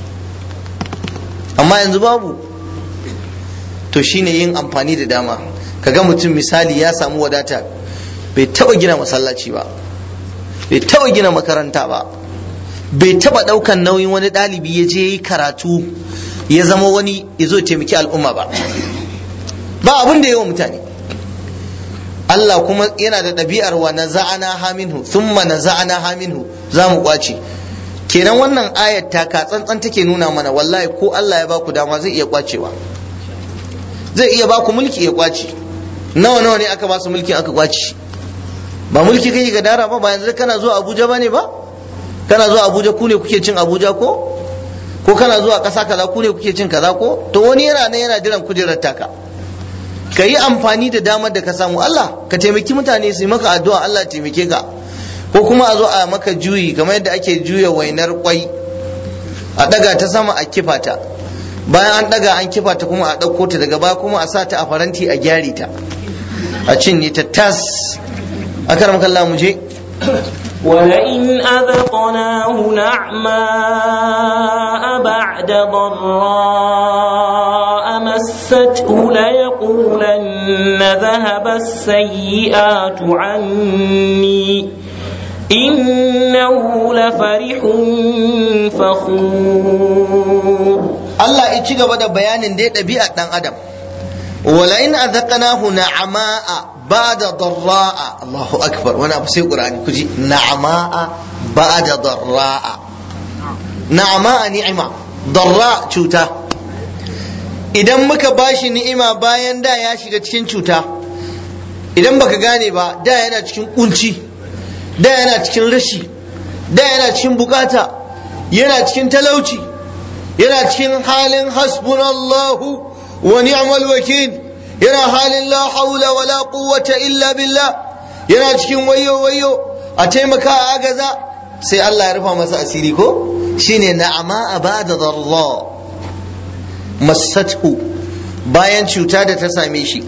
amma yanzu babu to shine yin amfani da dama kaga mutum misali ya samu wadata bai taba gina masallaci ba bai taba gina makaranta ba bai taba daukan nauyin wani ɗalibi ya je yi karatu ya zama wani ya zo taimaki al'umma ba ba abin da yawa mutane Allah kuma yana da ɗabi'ar wa na za'ana haminhu thumma na za'ana haminhu za mu kwace kenan wannan ayat ta ka tsantsan take nuna mana wallahi ko Allah ya baku dama zai iya kwacewa zai iya baku mulki ya kwace nawa nawa ne aka ba su mulki aka kwace ba mulki kake gadara ba ba yanzu kana zuwa abuja ba ne ba kana zuwa abuja ku ne kuke cin abuja ko ko kana zuwa ƙasa kaza ku ne kuke cin kaza ko to wani yana nan yana jiran kujerar taka ka yi amfani da damar da ka samu Allah ka taimaki mutane su yi maka addu'a Allah taimake ka ko kuma a zo a maka juyi kamar yadda ake juya wainar kwai a daga ta sama a kifa ta bayan an daga an kifa ta kuma a ɗauko ta daga baya kuma a sa ta a faranti a gyare ta a cinye ta tas a karam kalla mu je ولئن أذقناه نعماء بعد ضراء مسته ليقولن ذهب السيئات عني إنه لفرح فخور Allah ya ci gaba da bayanin dai ɗabi'ar ɗan adam wala in azaqnahu na'ama'a ba'da darra'a Allahu akbar wani abu sai Qur'ani kuji na'ama'a ba'da darra'a na'ama'a ni'ima darra cuta idan muka bashi ni'ima bayan da ya shiga cikin cuta idan baka gane ba da yana cikin kunci da yana cikin rashi da yana cikin bukata yana cikin talauci yana cikin halin hasbunallahu wa ni'mal wakil yana halin la haula wala quwwata illa billah yana cikin wayo wayo a taimaka a agaza sai Allah ya rufa masa asiri ko shine na'ama ba'da darra massathu bayan cuta da ta same shi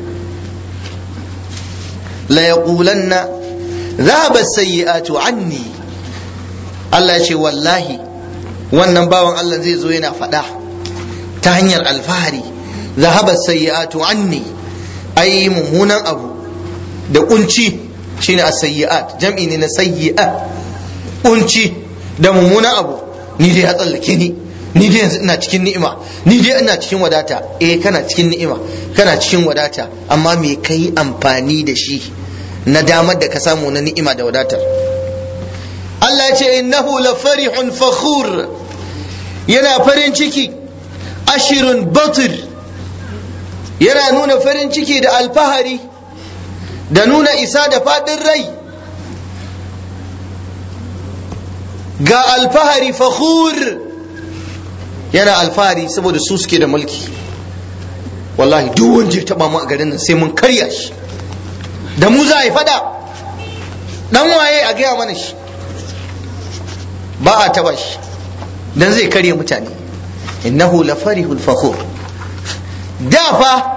la yaqulanna dhahaba as-sayyi'atu anni Allah ya ce wallahi wannan bawan Allah zai zo yana faɗa ta hanyar alfahari zahaba sayyi'atu anni ai mummunan abu da kunci shine as-sayyi'at jam'i ne na sayyi'a kunci da mummunan abu ni dai ya tsallake ni ni dai yanzu ina cikin ni'ima ni dai ina cikin wadata eh kana cikin ni'ima kana cikin wadata amma me kai amfani da shi na damar da ka samu na ni'ima da wadatar Allah ya ce innahu la farihun fakhur yana farin ciki ashirin batir yana nuna farin ciki da alfahari da nuna isa da faɗin rai ga alfahari fakhur yana alfahari saboda su suke da mulki wallahi duk wanda ya taba mu a garin nan sai mun karya shi da mu za a yi fada dan waye a gaya mana shi ba a taba shi dan zai karya mutane innahu la farihul fakhur da fa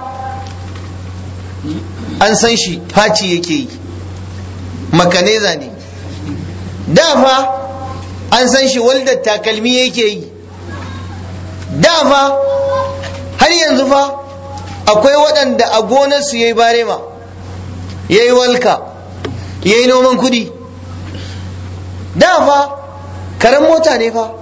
an san shi faci yake yi makaneza ne da fa an san shi waldar takalmi yake yi da fa har yanzu fa akwai waɗanda a gonarsu ya yi barema ya yi walka ya yi noman kudi da fa karen mota ne fa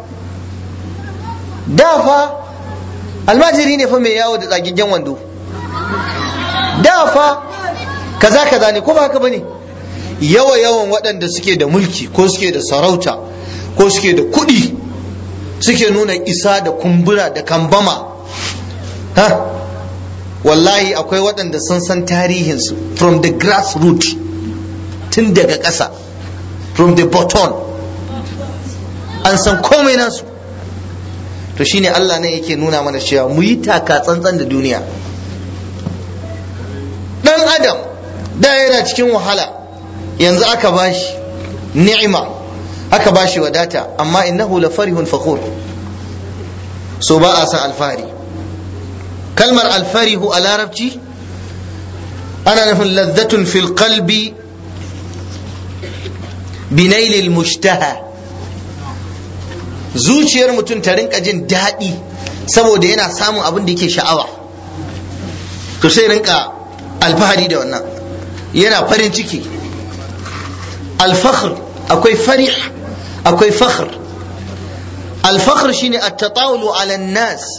da fa almajiri ne fa mai yawo da tsagiggen wando da fa kaza kaza ne ko ba haka bane yawa yawan waɗanda suke da mulki ko suke da sarauta ko suke da kuɗi suke nuna isa da kumbura da kambama ha wallahi akwai waɗanda sun san tarihinsu from the grassroots tun daga ƙasa from the bottom an san komai nasu to shine Allah ne yake nuna mana cewa mu yi taka tsantsan da duniya dan adam da yana cikin wahala yanzu aka bashi ni'ima aka bashi wadata amma innahu la farihun fakhur so ba a san alfahari kalmar alfarihu a larabci ana nufin lazzatun fil qalbi binailil mushtaha zuciyar mutum ta rinka jin daɗi saboda yana samun abin da yake sha'awa to sai rinka alfahari da wannan yana farin ciki alfakhr akwai farih akwai fakhr alfakhr shine at-tatawulu ala nas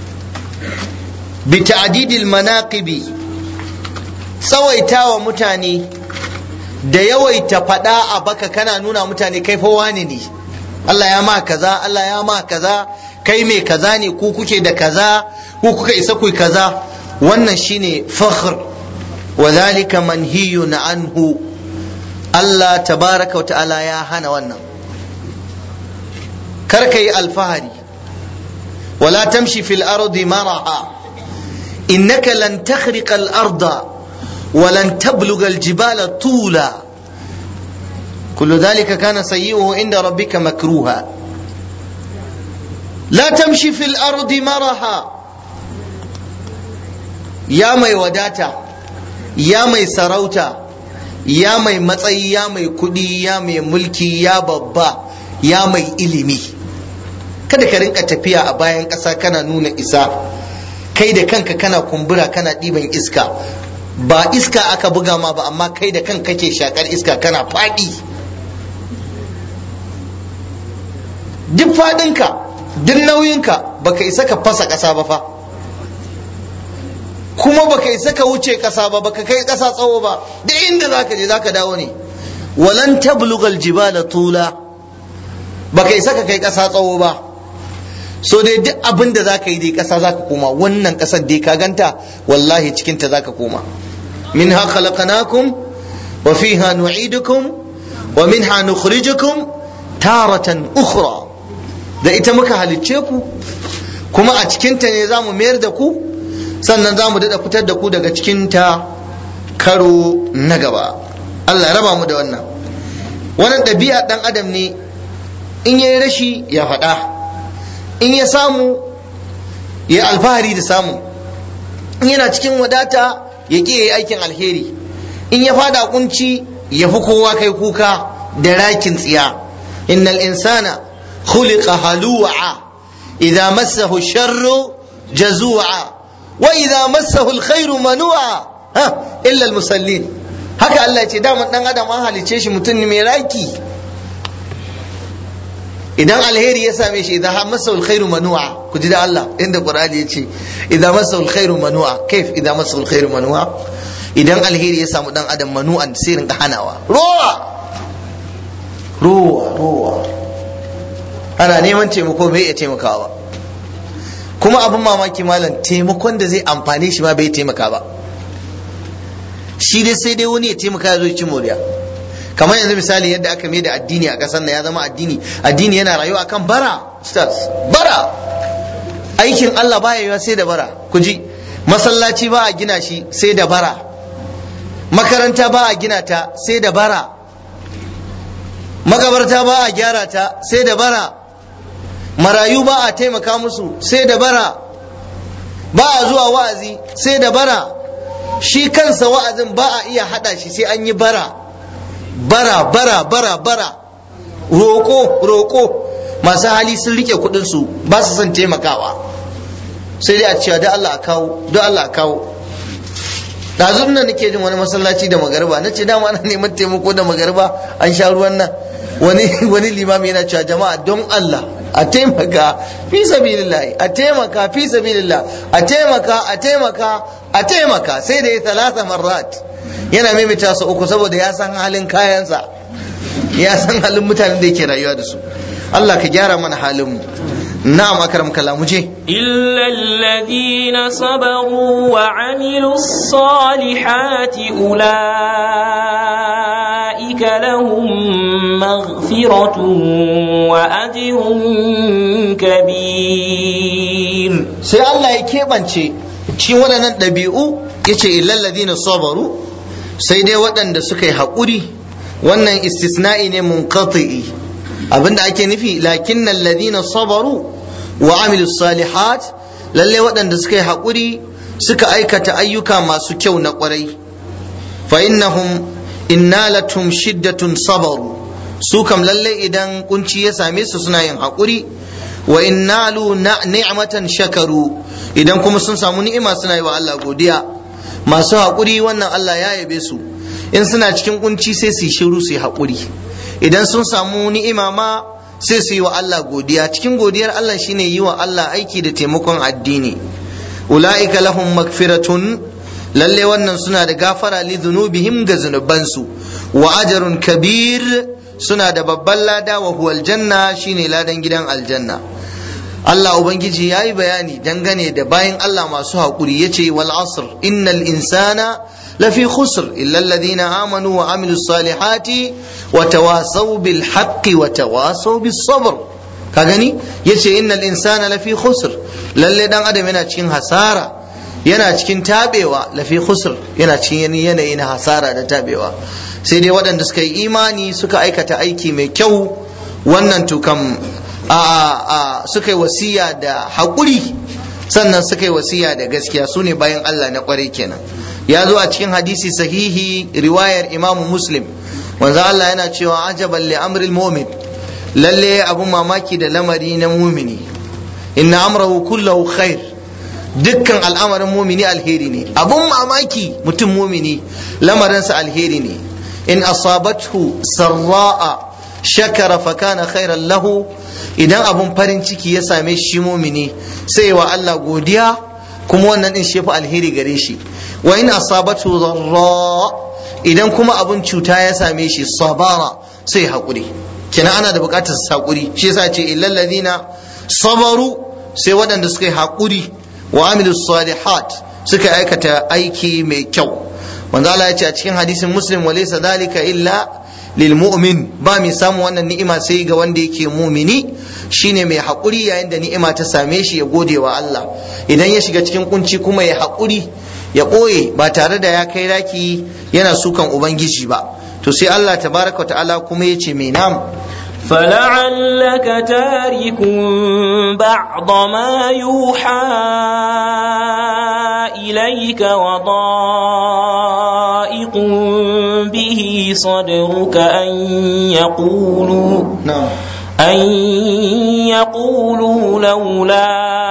bi ta'didil manaqibi tsawaitawa mutane da yawaita faɗa a baka kana nuna mutane kai fa wane ne Allah ya ma kaza Allah ya ma kaza kai mai kaza ne ku kuke da kaza ku kuka isa ku kaza wannan shine fakhr wa zalika manhiyun anhu Allah tabaraka wa ta'ala ya hana wannan kar ka yi alfahari wala tamshi fil ardi maraha innaka lan takhriqa al arda wa lan tabluga al jibala tula kullu dhalika kana sayyi'uhu inda rabbika makruha la tamshi fil ardi maraha ya mai wadata ya mai sarauta ya mai matsayi ya mai kudi ya mai mulki ya babba ya mai ilimi kada ka rinka tafiya a bayan ƙasa kana nuna isa kai da kanka kana kumbura kana ɗiban iska ba iska aka buga ma ba amma kai da kanka ke shakar iska kana faɗi duk faɗinka duk nauyinka baka isa ka fasa ƙasa ba fa kuma baka isa ka wuce ƙasa ba baka kai ƙasa tsawo ba duk inda zaka je zaka dawo ne walan tablugal jibala tula baka isa ka kai ƙasa tsawo ba so dai duk abin da zaka yi dai ƙasa zaka koma wannan ƙasar dai ka ganta wallahi cikin ta zaka koma minha khalaqnakum wa fiha nu'idukum wa minha nukhrijukum taratan ukhra da ita muka halicce ku kuma a cikinta ne za mu mayar da ku sannan za mu daɗa fitar da ku daga cikinta karo na gaba Allah raba mu da wannan wannan ɗabi'a ɗan adam ne in ya yi rashi ya faɗa in ya samu ya alfahari da samu in yana cikin wadata ya ƙi ya yi aikin alheri in ya fada kunci ya fi kowa kai kuka da rakin tsiya innal insana khuliqa halu'a idza massahu sharru jazu'a wa idza massahu alkhairu manu'a ha illa almusallin haka Allah ya ce daman dan adam an halice shi mutum ne mai raki idan alheri ya same shi idan masa alkhairu manu'a ku ji da Allah inda Qur'ani ya ce idan masa alkhairu manu'a kaif idan masa alkhairu manu'a idan alheri ya samu dan adam manu'an sai rinka hanawa rowa rowa rowa ana neman taimako bai iya taimakawa kuma abin mamaki malam taimakon da zai amfane shi ma bai taimaka ba shi dai sai dai wani ya taimaka ya zo ci moriya kamar yanzu misali yadda aka mai da addini a ƙasar nan ya zama addini addini yana rayuwa akan bara stars bara aikin Allah baya yiwa sai da bara ku ji masallaci ba a gina shi sai da bara makaranta ba a gina ta sai da bara makabarta ba a gyara ta sai da bara marayu ba a taimaka musu sai da bara ba a zuwa wa'azi sai da bara shi kansa wa'azin ba a iya hada shi sai an yi bara bara bara bara bara roko roko masu hali sun rike kudin su ba su son taimakawa sai dai a cewa da Allah a kawo da Allah a kawo ɗazun nan nake jin wani masallaci da magarba na ce dama ana neman taimako da magarba an sha ruwan nan wani wani limami yana cewa jama'a don Allah a taimaka fi sabilillah a taimaka fi sabilillah a taimaka a taimaka a taimaka sai da ya talata marrat yana maimaita su uku saboda ya san halin kayansa ya san halin mutanen da yake rayuwa da su Allah ka gyara mana halin mu na'am akram kalamu je إلا الذين صبروا وعملوا الصالحات أولئك لهم مغفرة وأجر كبير sai Allah ya keɓance cikin waɗannan ɗabi'u ya ce illalladina sabaru sai dai waɗanda suka yi haƙuri wannan istisna'i ne munqati'i abinda ake nufi lakin ladina sabaru wa amilu salihat lalle waɗanda suka yi haƙuri suka aikata ayyuka masu kyau na ƙwarai fa innahum innalatum shiddatun sabaru su kam lalle idan kunci ya same su suna yin haƙuri wa innalu ni'matan shakaru idan kuma sun samu ni'ima suna yi wa Allah godiya masu haƙuri wannan Allah ya yabe su in suna cikin kunci sai su yi shiru su yi haƙuri idan sun samu ni'ima ma sai su yi wa Allah godiya cikin godiyar Allah shine yi wa Allah aiki da taimakon addini ula'ika lahum magfiratun lalle wannan suna da gafara li dhunubihim ga zunubansu wa ajrun kabir suna da babban lada wa huwal janna shine ladan gidan aljanna Allah Ubangiji ya yi bayani dangane da bayan Allah masu haƙuri ya ce wal asr innal insana lafi khusr illa alladhina amanu wa amilu salihati wa tawasaw bil haqqi wa tawasaw bis sabr ka gani yace innal insana lafi khusr lalle dan adam yana cikin hasara yana cikin tabewa lafi khusr yana cikin yanayi na hasara da tabewa sai dai waɗanda suka yi imani suka aikata aiki mai kyau wannan tukam a suka yi wasiya da haƙuri sannan suka yi wasiya da gaskiya su ne bayan Allah na ƙwarai kenan ya zo a cikin hadisi sahihi riwayar imamu muslim wanzu Allah yana cewa ajaban li amril mu'min lalle abun mamaki da lamari na mumini inna amrahu kullahu khair dukkan al'amarin mumini alheri ne abun mamaki mutum mumini lamarinsa alheri ne in asabathu sarra'a shakara fa kana khairan lahu idan abun farin ciki ya same shi mumini sai wa Allah godiya kuma wannan din shi alheri gare shi wa in asabatu dharra idan kuma abun cuta ya same shi sabara sai hakuri kina ana da bukatar hakuri shi yasa ce illal ladina sabaru sai waɗanda suka yi hakuri wa amilu salihat suka aikata aiki mai kyau manzo Allah ya ce a cikin hadisin muslim wa laysa dhalika illa lil mu'min ba mai samun wannan ni'ima sai ga wanda yake mumini shine mai haƙuri yayin da ni'ima ta same shi ya gode wa Allah idan ya shiga cikin kunci kuma ya haƙuri ya ɓoye ba tare da ya kai raki yana sukan ubangiji ba to sai Allah tabaraka wa ta'ala kuma ya ce mai nam فلعلك تارك بعض ما يوحى إليك وضائق به صدرك أن يقولوا na'am أن يقولوا لولا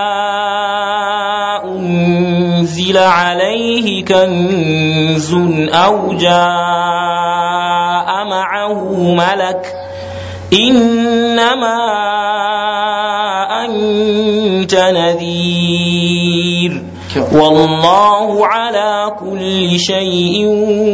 أنزل عليه كنز أو جاء معه ملك إنما أنت نذير والله على كل شيء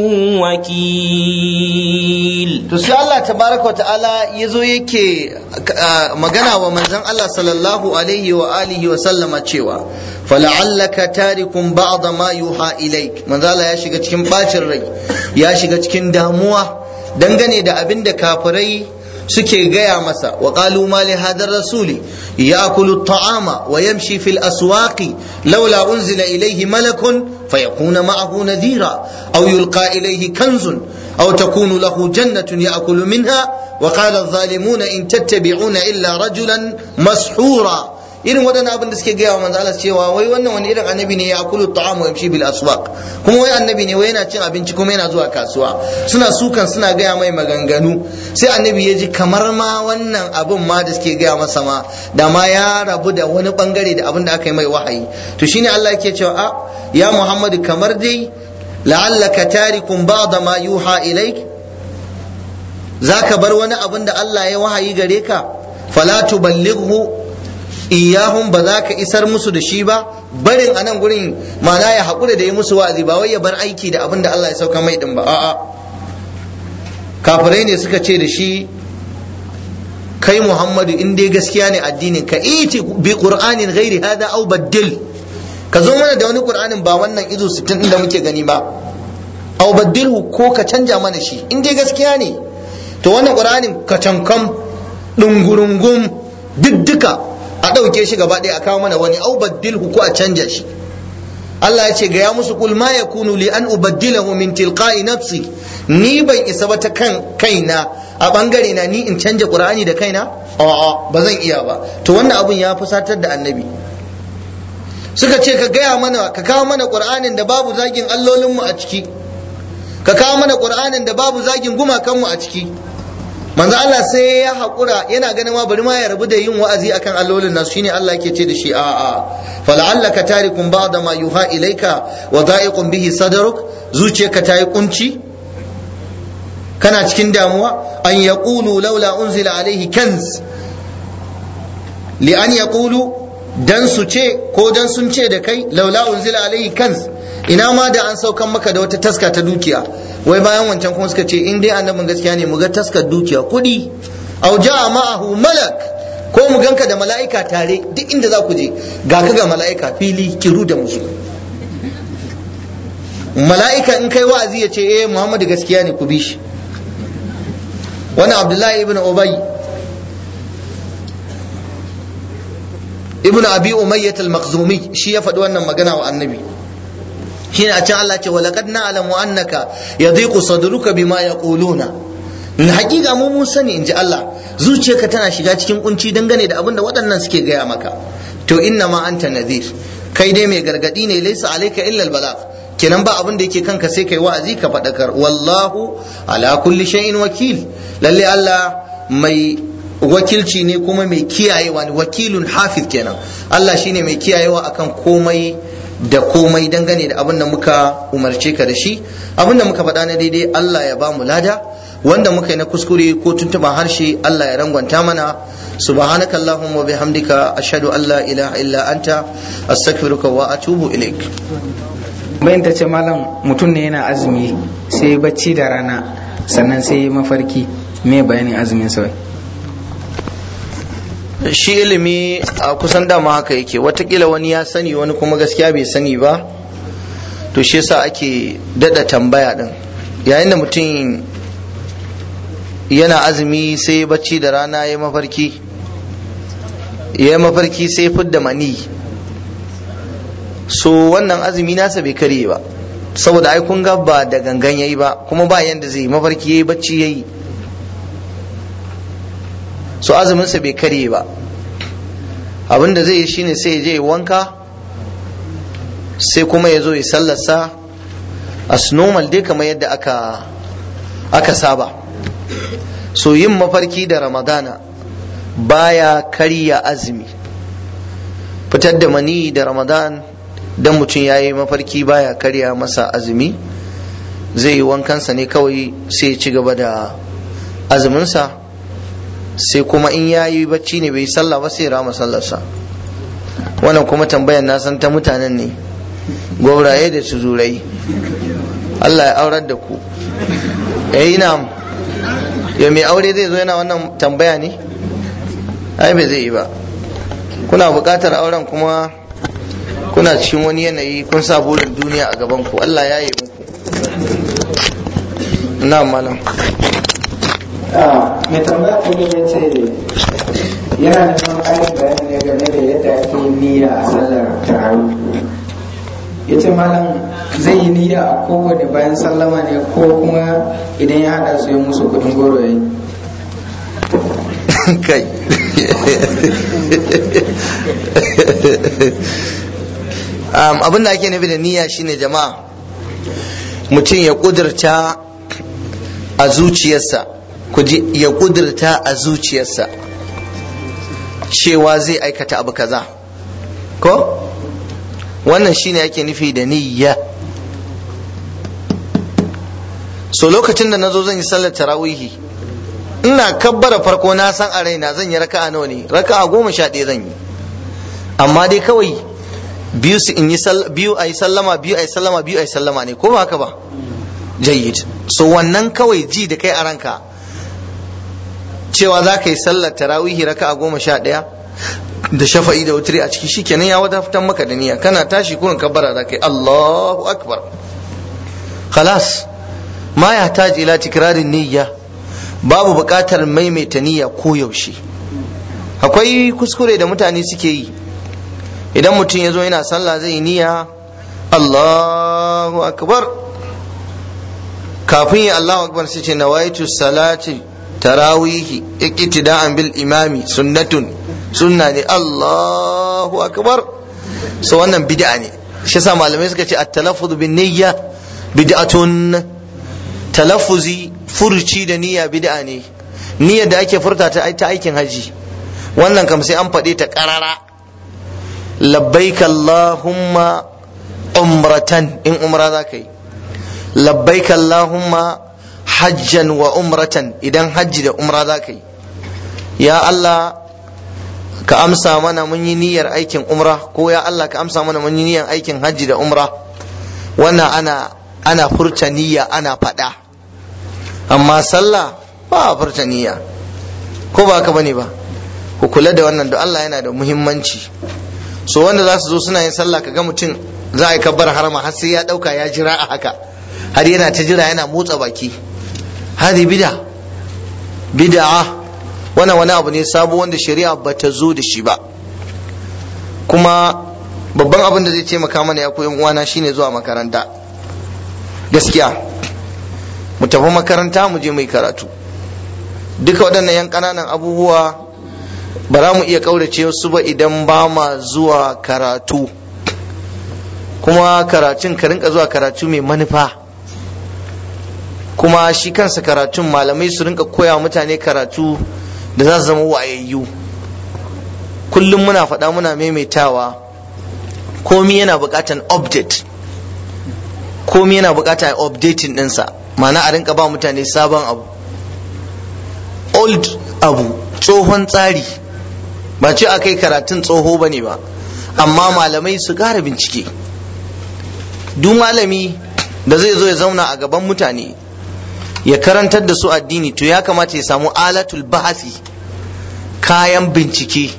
وكيل to sai Allah tabaraka wa ta'ala ya zo yake ah, magana wa manzon Allah sallallahu alaihi wa alihi wa sallama cewa fala'allaka tarikum ba'da ma yuha ilaik manzo Allah ya shiga cikin bacin rai ya shiga cikin damuwa dangane da abin da kafirai suke gaya masa wa qalu ma li hadha rasuli ya'kulu at-ta'ama wa yamshi fil aswaqi laula unzila ilayhi malakun fayakuna ma'ahu nadhira aw yulqa ilayhi kanzun أو تكون له جنة يأكل منها وقال الظالمون إن تتبعون إلا رجلا مسحورا irin waɗannan abin da suke gaya wa manzo Allah cewa wai wannan wani irin annabi ne ya akulu ta'am wa yamshi bil aswaq kuma wai annabi ne wai yana cin abinci kuma yana zuwa kasuwa suna sukan suna gaya mai maganganu sai annabi ya ji kamar ma wannan abin ma da suke gaya masa ma da ma ya rabu da wani bangare da abin da aka yi mai wahayi to shine Allah yake cewa a ya Muhammadu kamar dai la'allaka tarikun ba'da ma yuha ilaik zaka bar wani abin da Allah ya wahayi gare ka fala tuballighu iyahum ba za ka isar musu da shi ba barin a nan gurin ma'ana ya haƙura da yi musu wa'azi ba wai ya bar aiki da abin da Allah ya sauka mai din ba a'a kafirai ne suka ce da shi kai Muhammadu in dai gaskiya ne addinin ka iti bi qur'anin ghairi hada aw baddil ka zo mana da wani qur'anin ba wannan izo 60 din da muke gani ba aw baddilhu ko ka canja mana shi in dai gaskiya ne to wannan qur'anin ka cankam dungurungum diddika a ɗauke shi gaba ɗaya a kawo mana wani aw baddilhu ko a canja shi Allah ya ce ga ya musu kul ma yakunu li an ubaddilahu min tilqa'i nafsi ni ban isa ba ta kan kaina a bangare na ni in canja qur'ani da kaina a'a ba zan iya ba to wannan abun ya fusatar da annabi suka ce ka gaya mana ka kawo mana qur'anin da babu zagin allolinmu a ciki ka kawo mana qur'anin da babu zagin gumakanmu a ciki manzo Allah sai ya haƙura yana ganin ma bari ma ya rabu da yin wa'azi akan allolin nasu shine Allah yake ce da shi a'a fala'allaka tarikum ba'da ma yuha ilaika wa da'iqun bihi sadruk zuciyarka ta yi kunci kana cikin damuwa an yaqulu laula unzila alaihi kanz li an yaqulu dan su ce ko dan sun ce da kai laula unzila alaihi kanz ina ma da an saukan maka da wata taska ta dukiya wai bayan wancan kuma suka ce in dai annabin gaskiya ne mu ga taskar dukiya kuɗi aw ja'a ma'ahu malak ko mu ganka da mala'ika tare duk inda za ku je ga ka ga mala'ika fili kiru da musu mala'ika in kai wa'azi ya ce eh Muhammadu gaskiya ne ku bi shi wani Abdullahi ibn Ubay ibn Abi Umayyah al-Makhzumi shi ya faɗi wannan magana wa annabi shine a can Allah ce walaqad na'lamu annaka yadhiqu sadruka bima yaquluna na hakika mu mun sani inji Allah zuciyarka tana shiga cikin kunci dangane da abin da waɗannan suke gaya maka to inna ma anta nadhir kai dai mai gargadi ne laysa alayka illa al-balagh kenan ba abin da yake kanka sai kai wa'azi ka faɗakar wallahu ala kulli shay'in wakil lalle Allah mai wakilci ne kuma mai kiyayewa ne wakilun hafiz kenan Allah shine mai kiyayewa akan komai da komai dangane da abin da muka umarce ka da shi abin da muka faɗa na daidai Allah ya ba mu lada wanda muka yi na kuskure ko tuntuban harshe Allah ya rangwanta mana subhanaka allahumma wa bihamdika ashhadu an la ilaha illa anta astaghfiruka wa atubu ilaik bayan ta ce malam mutum ne yana azumi sai bacci da rana sannan sai mafarki me bayanin azumin sa shi ilimi a kusan dama haka yake watakila wani ya sani wani kuma gaskiya bai sani ba to shi yasa ake dada tambaya din yayin da mutum yana azumi sai bacci da rana ya mafarki ya mafarki sai fidda mani so wannan azumi nasa bai karye ba saboda ai kun ga ba da gangan yayi ba kuma ba yanda zai mafarki yayi bacci yayi so azuminsa bai karye ba abin da zai yi shine sai ya je wanka sai kuma ya zo ya sallarsa as normal dai kamar yadda aka aka saba so yin mafarki da ramadana baya karya azumi fitar da mani da ramadan dan mutum ya yi mafarki baya karya masa azumi zai yi wankansa ne kawai sai ya ci gaba da azuminsa sai kuma in ya yi bacci ne bai sallah ba sai rama sallarsa wannan kuma tambayan na san ta mutanen ne gwauraye da tuzurai Allah ya aurar da ku eh ina ya mai aure zai zo yana wannan tambaya ne ai bai zai yi ba kuna buƙatar auren kuma kuna cikin wani yanayi kun sa burin duniya a gaban ku Allah ya yi muku na malam mai tambaya kuma ya ce yana neman ƙarin bayani ne game da yadda ake yin niyya a sallar tarawih ya ce malam zai yi niyya a kowane bayan sallama ne ko kuma idan ya haɗa su ya musu kuɗin goro ya yi kai abin da ake nufi da niyya shine jama'a mutum ya kudurta a zuciyarsa ya kudurta a zuciyarsa cewa zai aikata abu kaza ko wannan shine ake nufi da niyya so lokacin da nazo zan yi sallar tarawihi ina kabbara farko na san a raina zan yi raka'a nawa ne raka'a goma sha ɗaya zan yi amma dai kawai biyu su in yi biyu a yi sallama biyu a yi sallama biyu a yi sallama ne ko ba haka ba jayyid so wannan kawai ji da kai a ranka cewa za ka yi sallar tarawihi raka'a goma sha ɗaya da shafa'i da wutri a ciki shikenan ya wata fitan maka da niyya kana tashi kurin kabbara za ka yi Allahu akbar khalas ma ya taji ila tikrarin niyya babu buƙatar maimaita niyya ko yaushe akwai kuskure da mutane suke yi idan mutum ya zo yana sallah zai niyya Allahu akbar kafin ya Allahu akbar sai ce nawaitu salati tarawihi iqtida'an bil imami sunnatun sunna ne Allahu akbar so wannan bid'a ne shi yasa malamai suka ce at-talaffuz bin niyya bid'atun talaffuzi furci da niyya bid'a ne niyyar da ake furta ta ta aikin haji wannan kam sai an faɗe ta ƙarara labbaik Allahumma umratan in umra za ka yi labbaik Allahumma hajjan wa umratan idan hajji da umra za ka yi ya Allah ka amsa mana mun yi niyyar aikin umra ko ya Allah ka amsa mana mun yi niyyar aikin hajji da umra wannan ana ana furta niyya ana faɗa amma sallah ba a furta niyya ko ba ka bane ba ku kula da wannan da Allah yana da muhimmanci so wanda za su zo suna yin sallah kaga mutum za a yi kabbar harama har sai ya dauka ya jira a haka har yana ta jira yana motsa baki hadi bid'a bid'a wannan wani abu ne sabo wanda shari'a ba ta zo da shi ba kuma babban abin da zai taimaka mana ya koyan uwana shine zuwa makaranta gaskiya mu tafi makaranta mu je mai karatu duka waɗannan yan ƙananan abubuwa ba za mu iya ƙaurace su ba idan ba ma zuwa karatu kuma karatun ka rinka zuwa karatu mai manufa kuma shi kansa karatun malamai su rinka koya mutane karatu da za su zama wayayyu kullum muna faɗa muna maimaitawa komi yana buƙatar update komi yana buƙatar updating ɗinsa ma'ana a rinka ba mutane sabon abu old abu tsohon tsari ba ce a kai karatun tsoho ba ne ba amma malamai su ƙara bincike duk malami da zai zo ya zauna a gaban mutane ya karantar da su addini to ya kamata ya samu alatul bahasi kayan bincike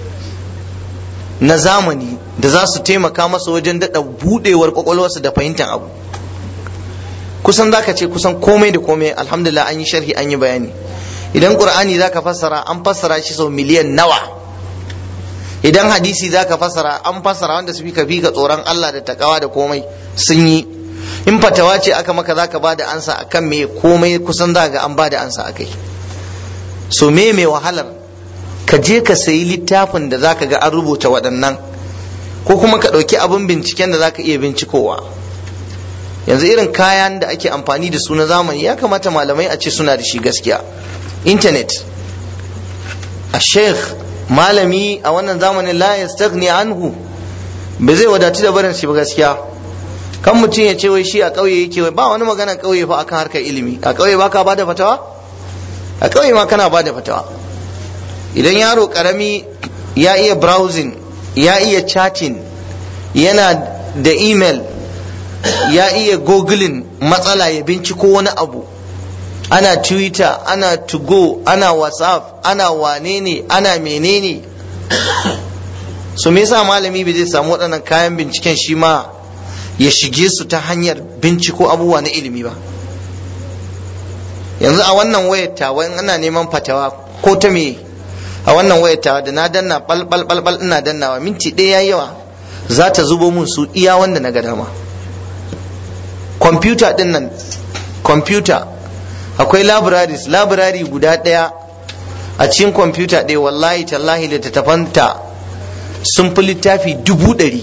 na zamani da za su taimaka masa wajen daɗa buɗewar ƙwaƙwalwarsa da fahimtar abu kusan za ka ce kusan komai da komai alhamdulillah an yi sharhi an yi bayani idan ƙur'ani za ka fassara an fassara shi sau miliyan nawa idan hadisi za ka fassara an fassara wanda su fi ka fi ka tsoron Allah da takawa da komai sun yi in fatawa ce aka maka za ka ba da ansa akan me komai kusan za ga an ba da ansa akai so me mai wahalar ka je ka sayi littafin da za ka ga an rubuta waɗannan ko kuma ka ɗauki abin binciken da za ka iya bincikowa yanzu irin kayan da ake amfani da su na zamani ya kamata malamai a ce suna da shi gaskiya intanet a sheikh malami a wannan zamanin la yastaghni anhu ba zai wadatu da barin shi ba gaskiya kan mutum ya ce wai shi a ƙauye yake wai ba wani magana ƙauye fa akan harkar ilimi a ƙauye ba ka bada fatawa a ƙauye ma kana bada fatawa idan yaro karami ya iya browsing ya iya chatting yana da email ya iya googling matsala ya binciko wani abu ana twitter ana to go ana whatsapp ana wane ne ana menene so me yasa malami bai zai samu waɗannan kayan binciken shi ma ya shige su ta hanyar binciko abubuwa na ilimi ba yanzu a wannan wayar tawa in ana neman fatawa ko ta me a wannan wayar tawa da na danna bal bal bal bal ina dannawa minti ɗaya yayi yawa za ta zubo mun su iya wanda na ga dama kwamfuta din nan kwamfuta akwai libraries library guda ɗaya a cikin kwamfuta ɗaya wallahi tallahi littattafanta sun fi littafi dubu ɗari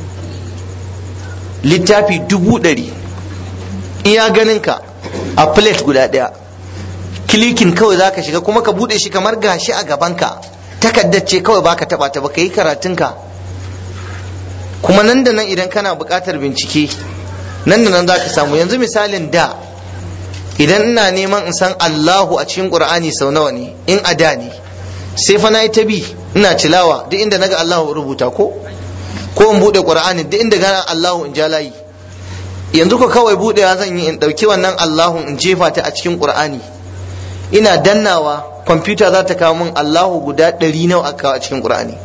littafi dubu ɗari iya ganinka a plate guda ɗaya kilikin kawai za ka shiga kuma ka buɗe shi kamar gashi a gabanka takaddar ce kawai baka taɓa ta baka yi karatunka kuma nan da nan idan kana buƙatar bincike nan da nan za ka samu yanzu misalin da idan ina neman in san Allahu a cikin Qur'ani sau nawa ne in a da ne sai fa na yi ta bi ina tilawa duk inda naga Allahu rubuta ko ko in bude Qur'ani duk inda gana Allahu in ja layi yanzu ko kawai budewa zan yi in dauki wannan Allahu in jefa ta a cikin Qur'ani ina dannawa kwamfuta za ta kawo min Allahu guda ɗari nawa aka kawo a cikin Qur'ani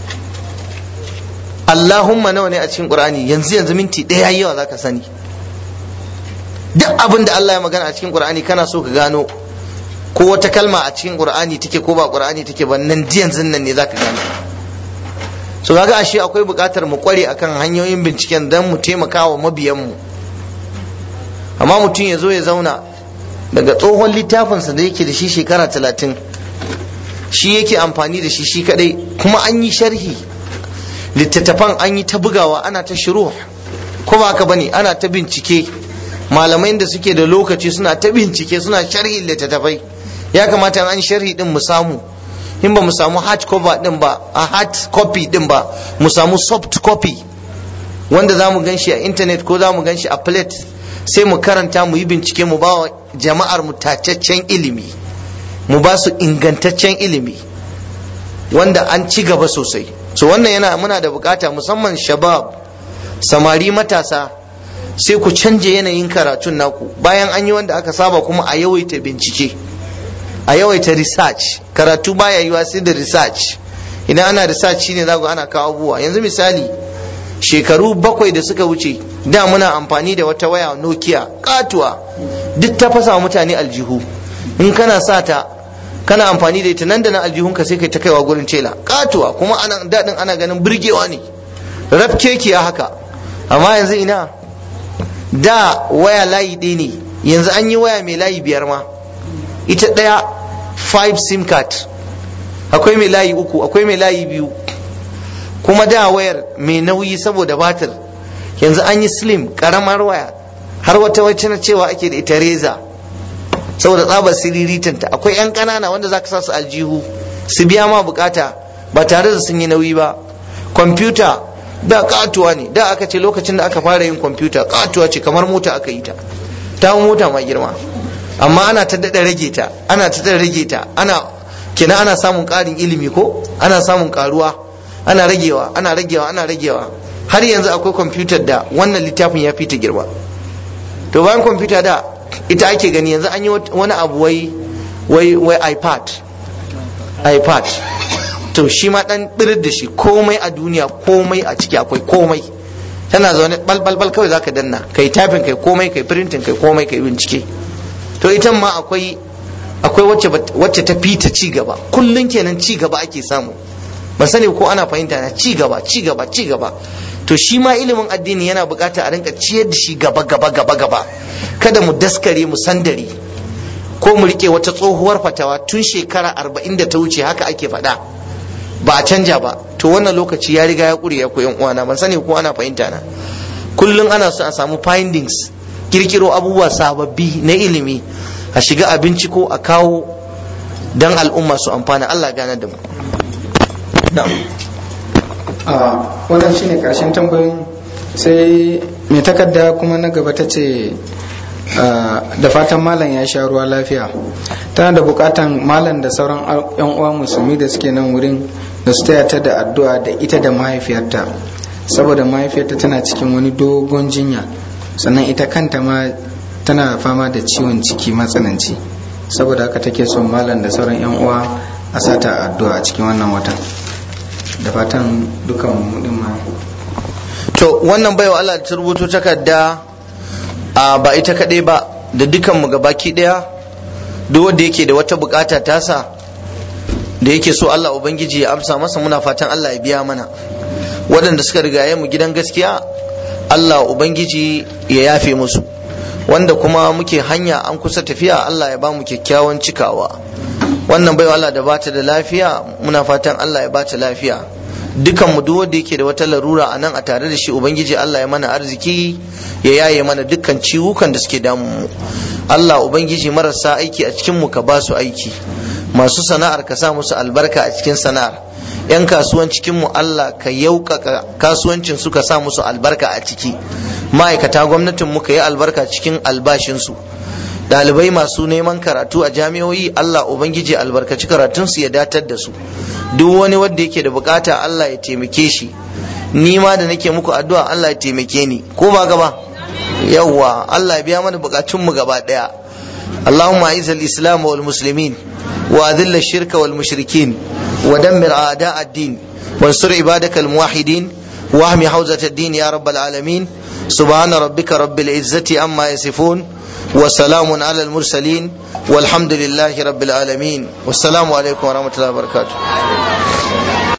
Allahumma nawa ne a cikin Qur'ani yanzu yanzu minti ɗaya yawa zaka sani duk abin da Allah ya magana a cikin Qur'ani kana so ka gano ko wata kalma a cikin Qur'ani take ko ba Qur'ani take ba nan yanzu nan ne zaka gano so kaga ashe akwai buƙatar mu kware akan hanyoyin binciken dan mu taimaka wa mabiyan mu amma mutum ya zo ya zauna daga tsohon littafinsa da yake da shi shekara talatin shi yake amfani da shi shi kadai kuma an yi sharhi littattafan an yi ta bugawa ana ta shiru ko ba haka bane ana ta bincike malamai da suke da lokaci suna ta bincike suna sharhi littattafai ya kamata an sharhi din mu samu in ba mu samu hard cover din ba a hard copy din ba mu samu soft copy wanda za mu gan shi a internet ko za mu gan shi a plate sai mu karanta mu yi bincike mu ba wa jama'ar mu tacaccen ilimi mu ba su ingantaccen ilimi wanda an ci gaba sosai so wannan yana muna da bukata musamman shabab samari matasa sai ku canje yanayin karatun naku bayan an yi wanda aka saba kuma a yawaita bincike a yawaita research karatu baya yiwa sai da research idan ana research shine za ana kawo abubuwa yanzu misali shekaru bakwai da suka wuce da muna amfani da wata waya nokia katuwa duk ta fasa wa mutane aljihu in kana sa ta kana amfani da ita nan da nan aljihunka sai kai ta kaiwa gurin tela katuwa kuma ana daɗin ana ganin burgewa ne rab kekiya haka amma yanzu ina da waya layi ɗaya ne yanzu an yi waya mai layi biyar ma ita ɗaya 5 sim card akwai mai layi uku akwai mai layi biyu kuma da wayar mai nauyi saboda batir yanzu an yi slim karamar waya har wata wacce na cewa ake da ita reza saboda tsabar siriritanta akwai 'yan ƙanana wanda za ka sa su aljihu su biya ma bukata ba tare da sun yi nauyi ba kwamfuta da katuwa ne da aka ce lokacin da aka fara yin kwamfuta katuwa ce kamar mota aka yi ta ta mota ma girma amma ana ta daɗa rage ta ana ta daɗa rage ta ana kina ana samun ƙarin ilimi ko ana samun ƙaruwa ana ragewa ana ragewa ana ragewa har yanzu akwai kwamfutar da wannan littafin ya fi ta girma to bayan kwamfuta da ita ake gani yanzu an yi wani abu wai wai wai ipad ipad to shi ma dan birir da shi komai a duniya komai a ciki akwai komai tana zaune balbalbal kawai zaka danna kai typing kai komai kai printing kai komai kai bincike to ita ma akwai akwai wacce wacce ta fita ci gaba kullun kenan ci gaba ake samu ban sani ko ana fahimta na ci gaba ci gaba ci gaba to shi ma ilimin addini yana bukata a rinka ciyar da shi gaba gaba gaba gaba kada mu daskare mu sandare ko mu rike wata tsohuwar fatawa tun shekara arba'in da ta wuce haka ake faɗa ba a canja ba to wannan lokaci ya riga ya ƙure ya koyan uwana ban sani ko ana fahimta na kullum ana so a samu findings kirkiro abubuwa sababbi na ilimi a shiga a binciko a kawo dan al'umma su amfana Allah gane da mu wannan shine karshen tambayoyin sai mai takarda kuma na gaba ta ce da fatan malam ya sha ruwa lafiya tana da bukatan malam da sauran yan uwa musulmi da suke nan wurin da su taya ta da addu'a da ita da mahaifiyarta saboda mahaifiyarta tana cikin wani dogon jinya sannan ita kanta ma tana fama da ciwon ciki matsananci saboda haka take son malam da sauran yan uwa a sata addu'a a cikin wannan watan da fatan dukan mu din ma to wannan baiwa Allah ta rubuto takarda a ba ita kaɗai ba da dukan mu gabaki ɗaya duk wanda yake da wata bukata tasa da yake so Allah ubangiji ya amsa masa muna fatan Allah ya biya mana waɗanda suka rigaye mu gidan gaskiya Allah ubangiji ya yafe musu wanda kuma muke hanya an kusa tafiya Allah ya ba mu kyakkyawan cikawa wannan baiwa Allah da bata da lafiya muna fatan Allah ya bata lafiya dukan mu duk wanda yake da wata larura a nan a tare da shi ubangiji Allah ya mana arziki ya yaye mana dukkan ciwukan da suke damu mu Allah ubangiji marasa aiki a cikin mu ka ba su aiki masu sana'ar ka sa musu albarka a cikin sana'ar yan kasuwan cikin mu Allah ka yaukaka kasuwancin su ka sa musu albarka a ciki ma'aikata gwamnatin mu ka yi albarka cikin albashin su dalibai masu neman karatu a jami'o'i Allah ubangiji albarkaci karatun su ya datar da su duk wani wanda yake da bukata Allah ya taimake shi ni ma da nake muku addu'a Allah ya taimake ni ko ba gaba yawwa Allah ya biya mana bukatun mu gaba daya اللهم أعز الإسلام والمسلمين وأذل الشرك والمشركين ودمر أعداء الدين وانصر عبادك الموحدين واهم حوزة الدين يا رب العالمين سبحان ربك رب العزة عما يصفون وسلام على المرسلين والحمد لله رب العالمين والسلام عليكم ورحمة الله وبركاته